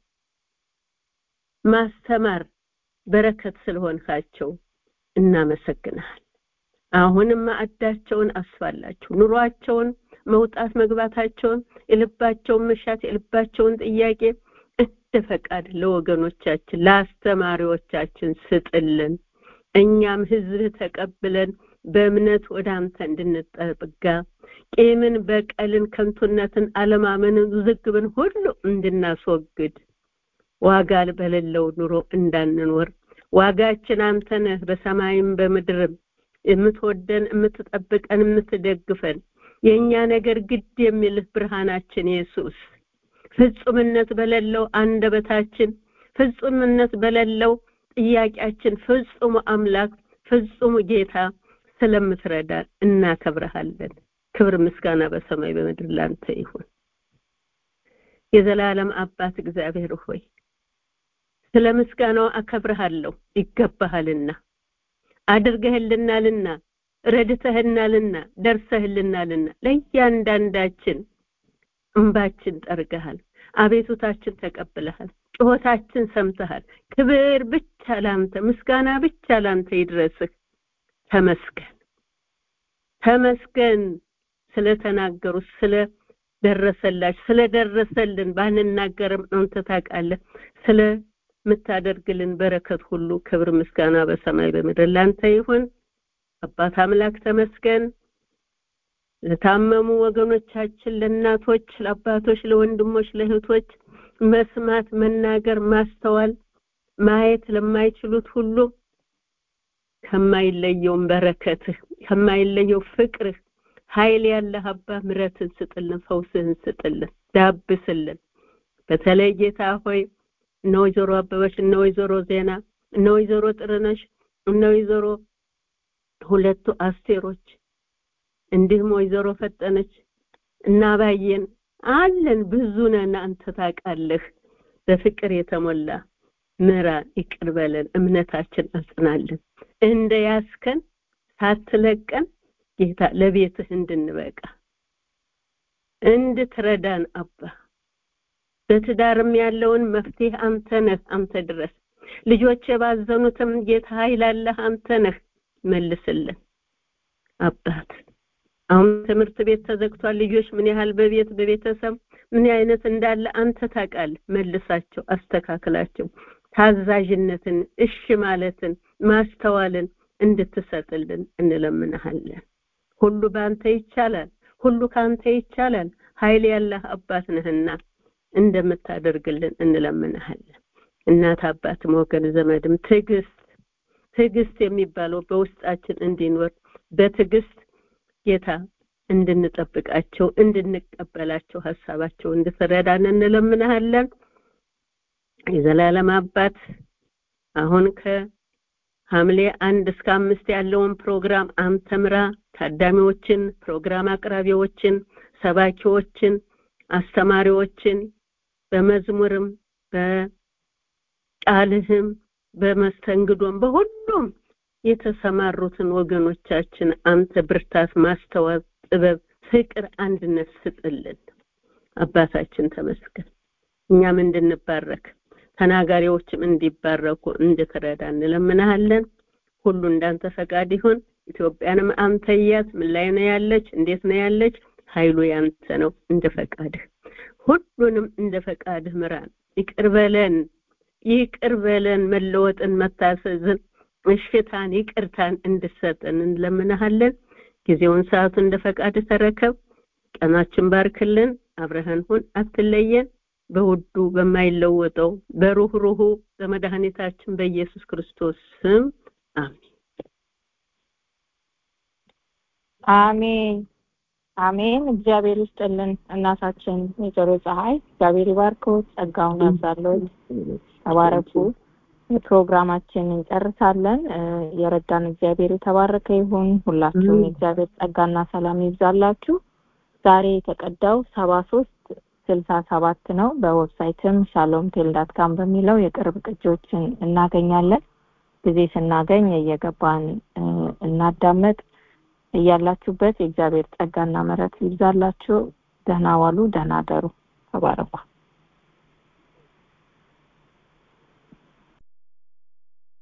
ማስተማር በረከት ስለሆንካቸው እናመሰግናል። አሁንም ማዕዳቸውን አስፋላቸው፣ ኑሯቸውን መውጣት መግባታቸውን፣ የልባቸውን መሻት የልባቸውን ጥያቄ እንደ ፈቃድ ለወገኖቻችን ለአስተማሪዎቻችን ስጥልን። እኛም ህዝብ ተቀብለን በእምነት ወደ አንተ እንድንጠጋ ቂምን፣ በቀልን፣ ከንቱነትን፣ አለማመንን፣ ውዝግብን ሁሉ እንድናስወግድ ዋጋ በሌለው ኑሮ እንዳንኖር ዋጋችን አንተ ነህ። በሰማይም በምድርም የምትወደን የምትጠብቀን የምትደግፈን የእኛ ነገር ግድ የሚልህ ብርሃናችን ኢየሱስ ፍጹምነት በሌለው አንደበታችን ፍጹምነት በሌለው ጥያቄያችን ፍጹም አምላክ ፍጹም ጌታ ስለምትረዳን እናከብረሃለን። ክብር ምስጋና በሰማይ በምድር ላንተ ይሁን። የዘላለም አባት እግዚአብሔር ሆይ ስለ ምስጋናው አከብረሃለሁ፣ ይገባሃልና አድርገህልናልና ረድተህናልና ደርሰህልናልና ለእያንዳንዳችን እንባችን ጠርገሃል፣ አቤቱታችን ተቀብለሃል፣ ጩኸታችን ሰምተሃል። ክብር ብቻ ላንተ፣ ምስጋና ብቻ ላንተ ይድረስህ። ተመስገን ተመስገን ስለተናገሩ ስለ ደረሰላችሁ ስለደረሰልን ባንናገርም አንተ ታውቃለህ። ስለምታደርግልን በረከት ሁሉ ክብር ምስጋና በሰማይ በምድር ላንተ ይሁን። አባት አምላክ ተመስገን። ለታመሙ ወገኖቻችን፣ ለእናቶች፣ ለአባቶች፣ ለወንድሞች፣ ለእህቶች መስማት፣ መናገር፣ ማስተዋል፣ ማየት ለማይችሉት ሁሉ ከማይለየውን በረከትህ ከማይለየው ፍቅርህ ኃይል ያለህ አባ ምረትን ስጥልን፣ ፈውስህን ስጥልን፣ ዳብስልን። በተለይ ጌታ ሆይ እነ ወይዘሮ አበበች እነ ወይዘሮ ዜና እነ ወይዘሮ ጥርነሽ እነ ወይዘሮ ሁለቱ አስቴሮች እንዲህም ወይዘሮ ፈጠነች እና ባየን አለን ብዙ ነን አንተ ታውቃለህ በፍቅር የተሞላ ምራን ይቅር በለን እምነታችን አጽናልን እንደ ያስከን ሳትለቀን ጌታ ለቤትህ እንድንበቃ እንድትረዳን አባ በትዳርም ያለውን መፍትሄ አንተ ነህ አንተ ድረስ ልጆች የባዘኑትም ጌታ ኃይል አለህ አንተ ነህ መልስልን አባት አሁን ትምህርት ቤት ተዘግቷል ልጆች ምን ያህል በቤት በቤተሰብ ምን አይነት እንዳለ አንተ ታውቃለህ መልሳቸው አስተካክላቸው ታዛዥነትን እሺ ማለትን ማስተዋልን እንድትሰጥልን እንለምንሃለን ሁሉ በአንተ ይቻላል ሁሉ ካንተ ይቻላል ኃይል ያለህ አባት ነህና እንደምታደርግልን እንለምንሃለን እናት አባትም ወገን ዘመድም ትዕግስት ትዕግስት የሚባለው በውስጣችን እንዲኖር በትዕግስት ጌታ እንድንጠብቃቸው እንድንቀበላቸው ሀሳባቸው እንድትረዳን እንለምንሃለን የዘላለም አባት አሁን ከሐምሌ አንድ እስከ አምስት ያለውን ፕሮግራም አንተ ምራ ታዳሚዎችን ፕሮግራም አቅራቢዎችን ሰባኪዎችን አስተማሪዎችን በመዝሙርም በቃልህም በመስተንግዶም በሁሉም የተሰማሩትን ወገኖቻችን አንተ ብርታት ማስተዋል ጥበብ ፍቅር አንድነት ስጥልን አባታችን ተመስገን እኛም እንድንባረክ ተናጋሪዎችም እንዲባረኩ እንድትረዳ እንለምናሃለን ሁሉ እንዳንተ ፈቃድ ይሁን ኢትዮጵያንም አንተ እያት ምን ላይ ነው ያለች እንዴት ነው ያለች ኃይሉ ያንተ ነው እንደ ፈቃድህ ሁሉንም እንደ ፈቃድህ ምራን ይቅር በለን ይቅር በለን መለወጥን መታሰዝን እሽታን ይቅርታን እንድሰጠን እንለምናሃለን ጊዜውን ሰዓቱ እንደ ፈቃድ ተረከብ ቀናችን ባርክልን አብረህን ሁን አትለየን በውዱ በማይለወጠው በሩህሩሁ በመድኃኒታችን በኢየሱስ ክርስቶስ ስም አሜን አሜን አሜን እግዚአብሔር ይስጥልን እናታችን ወይዘሮ ፀሐይ እግዚአብሔር ይባርከው ጸጋውን ያብዛለት ተባረኩ ፕሮግራማችን እንጨርሳለን የረዳን እግዚአብሔር የተባረከ ይሁን ሁላችሁም የእግዚአብሔር ጸጋና ሰላም ይብዛላችሁ ዛሬ የተቀዳው ሰባ ሶስት ስልሳ ሰባት ነው በዌብሳይትም ሻሎም ቴልዳት ካም በሚለው የቅርብ ቅጂዎችን እናገኛለን ጊዜ ስናገኝ እየገባን እናዳመጥ እያላችሁበት የእግዚአብሔር ጸጋና ምረት ይብዛላችሁ ደህና ዋሉ ደህና ደሩ ተባረኩ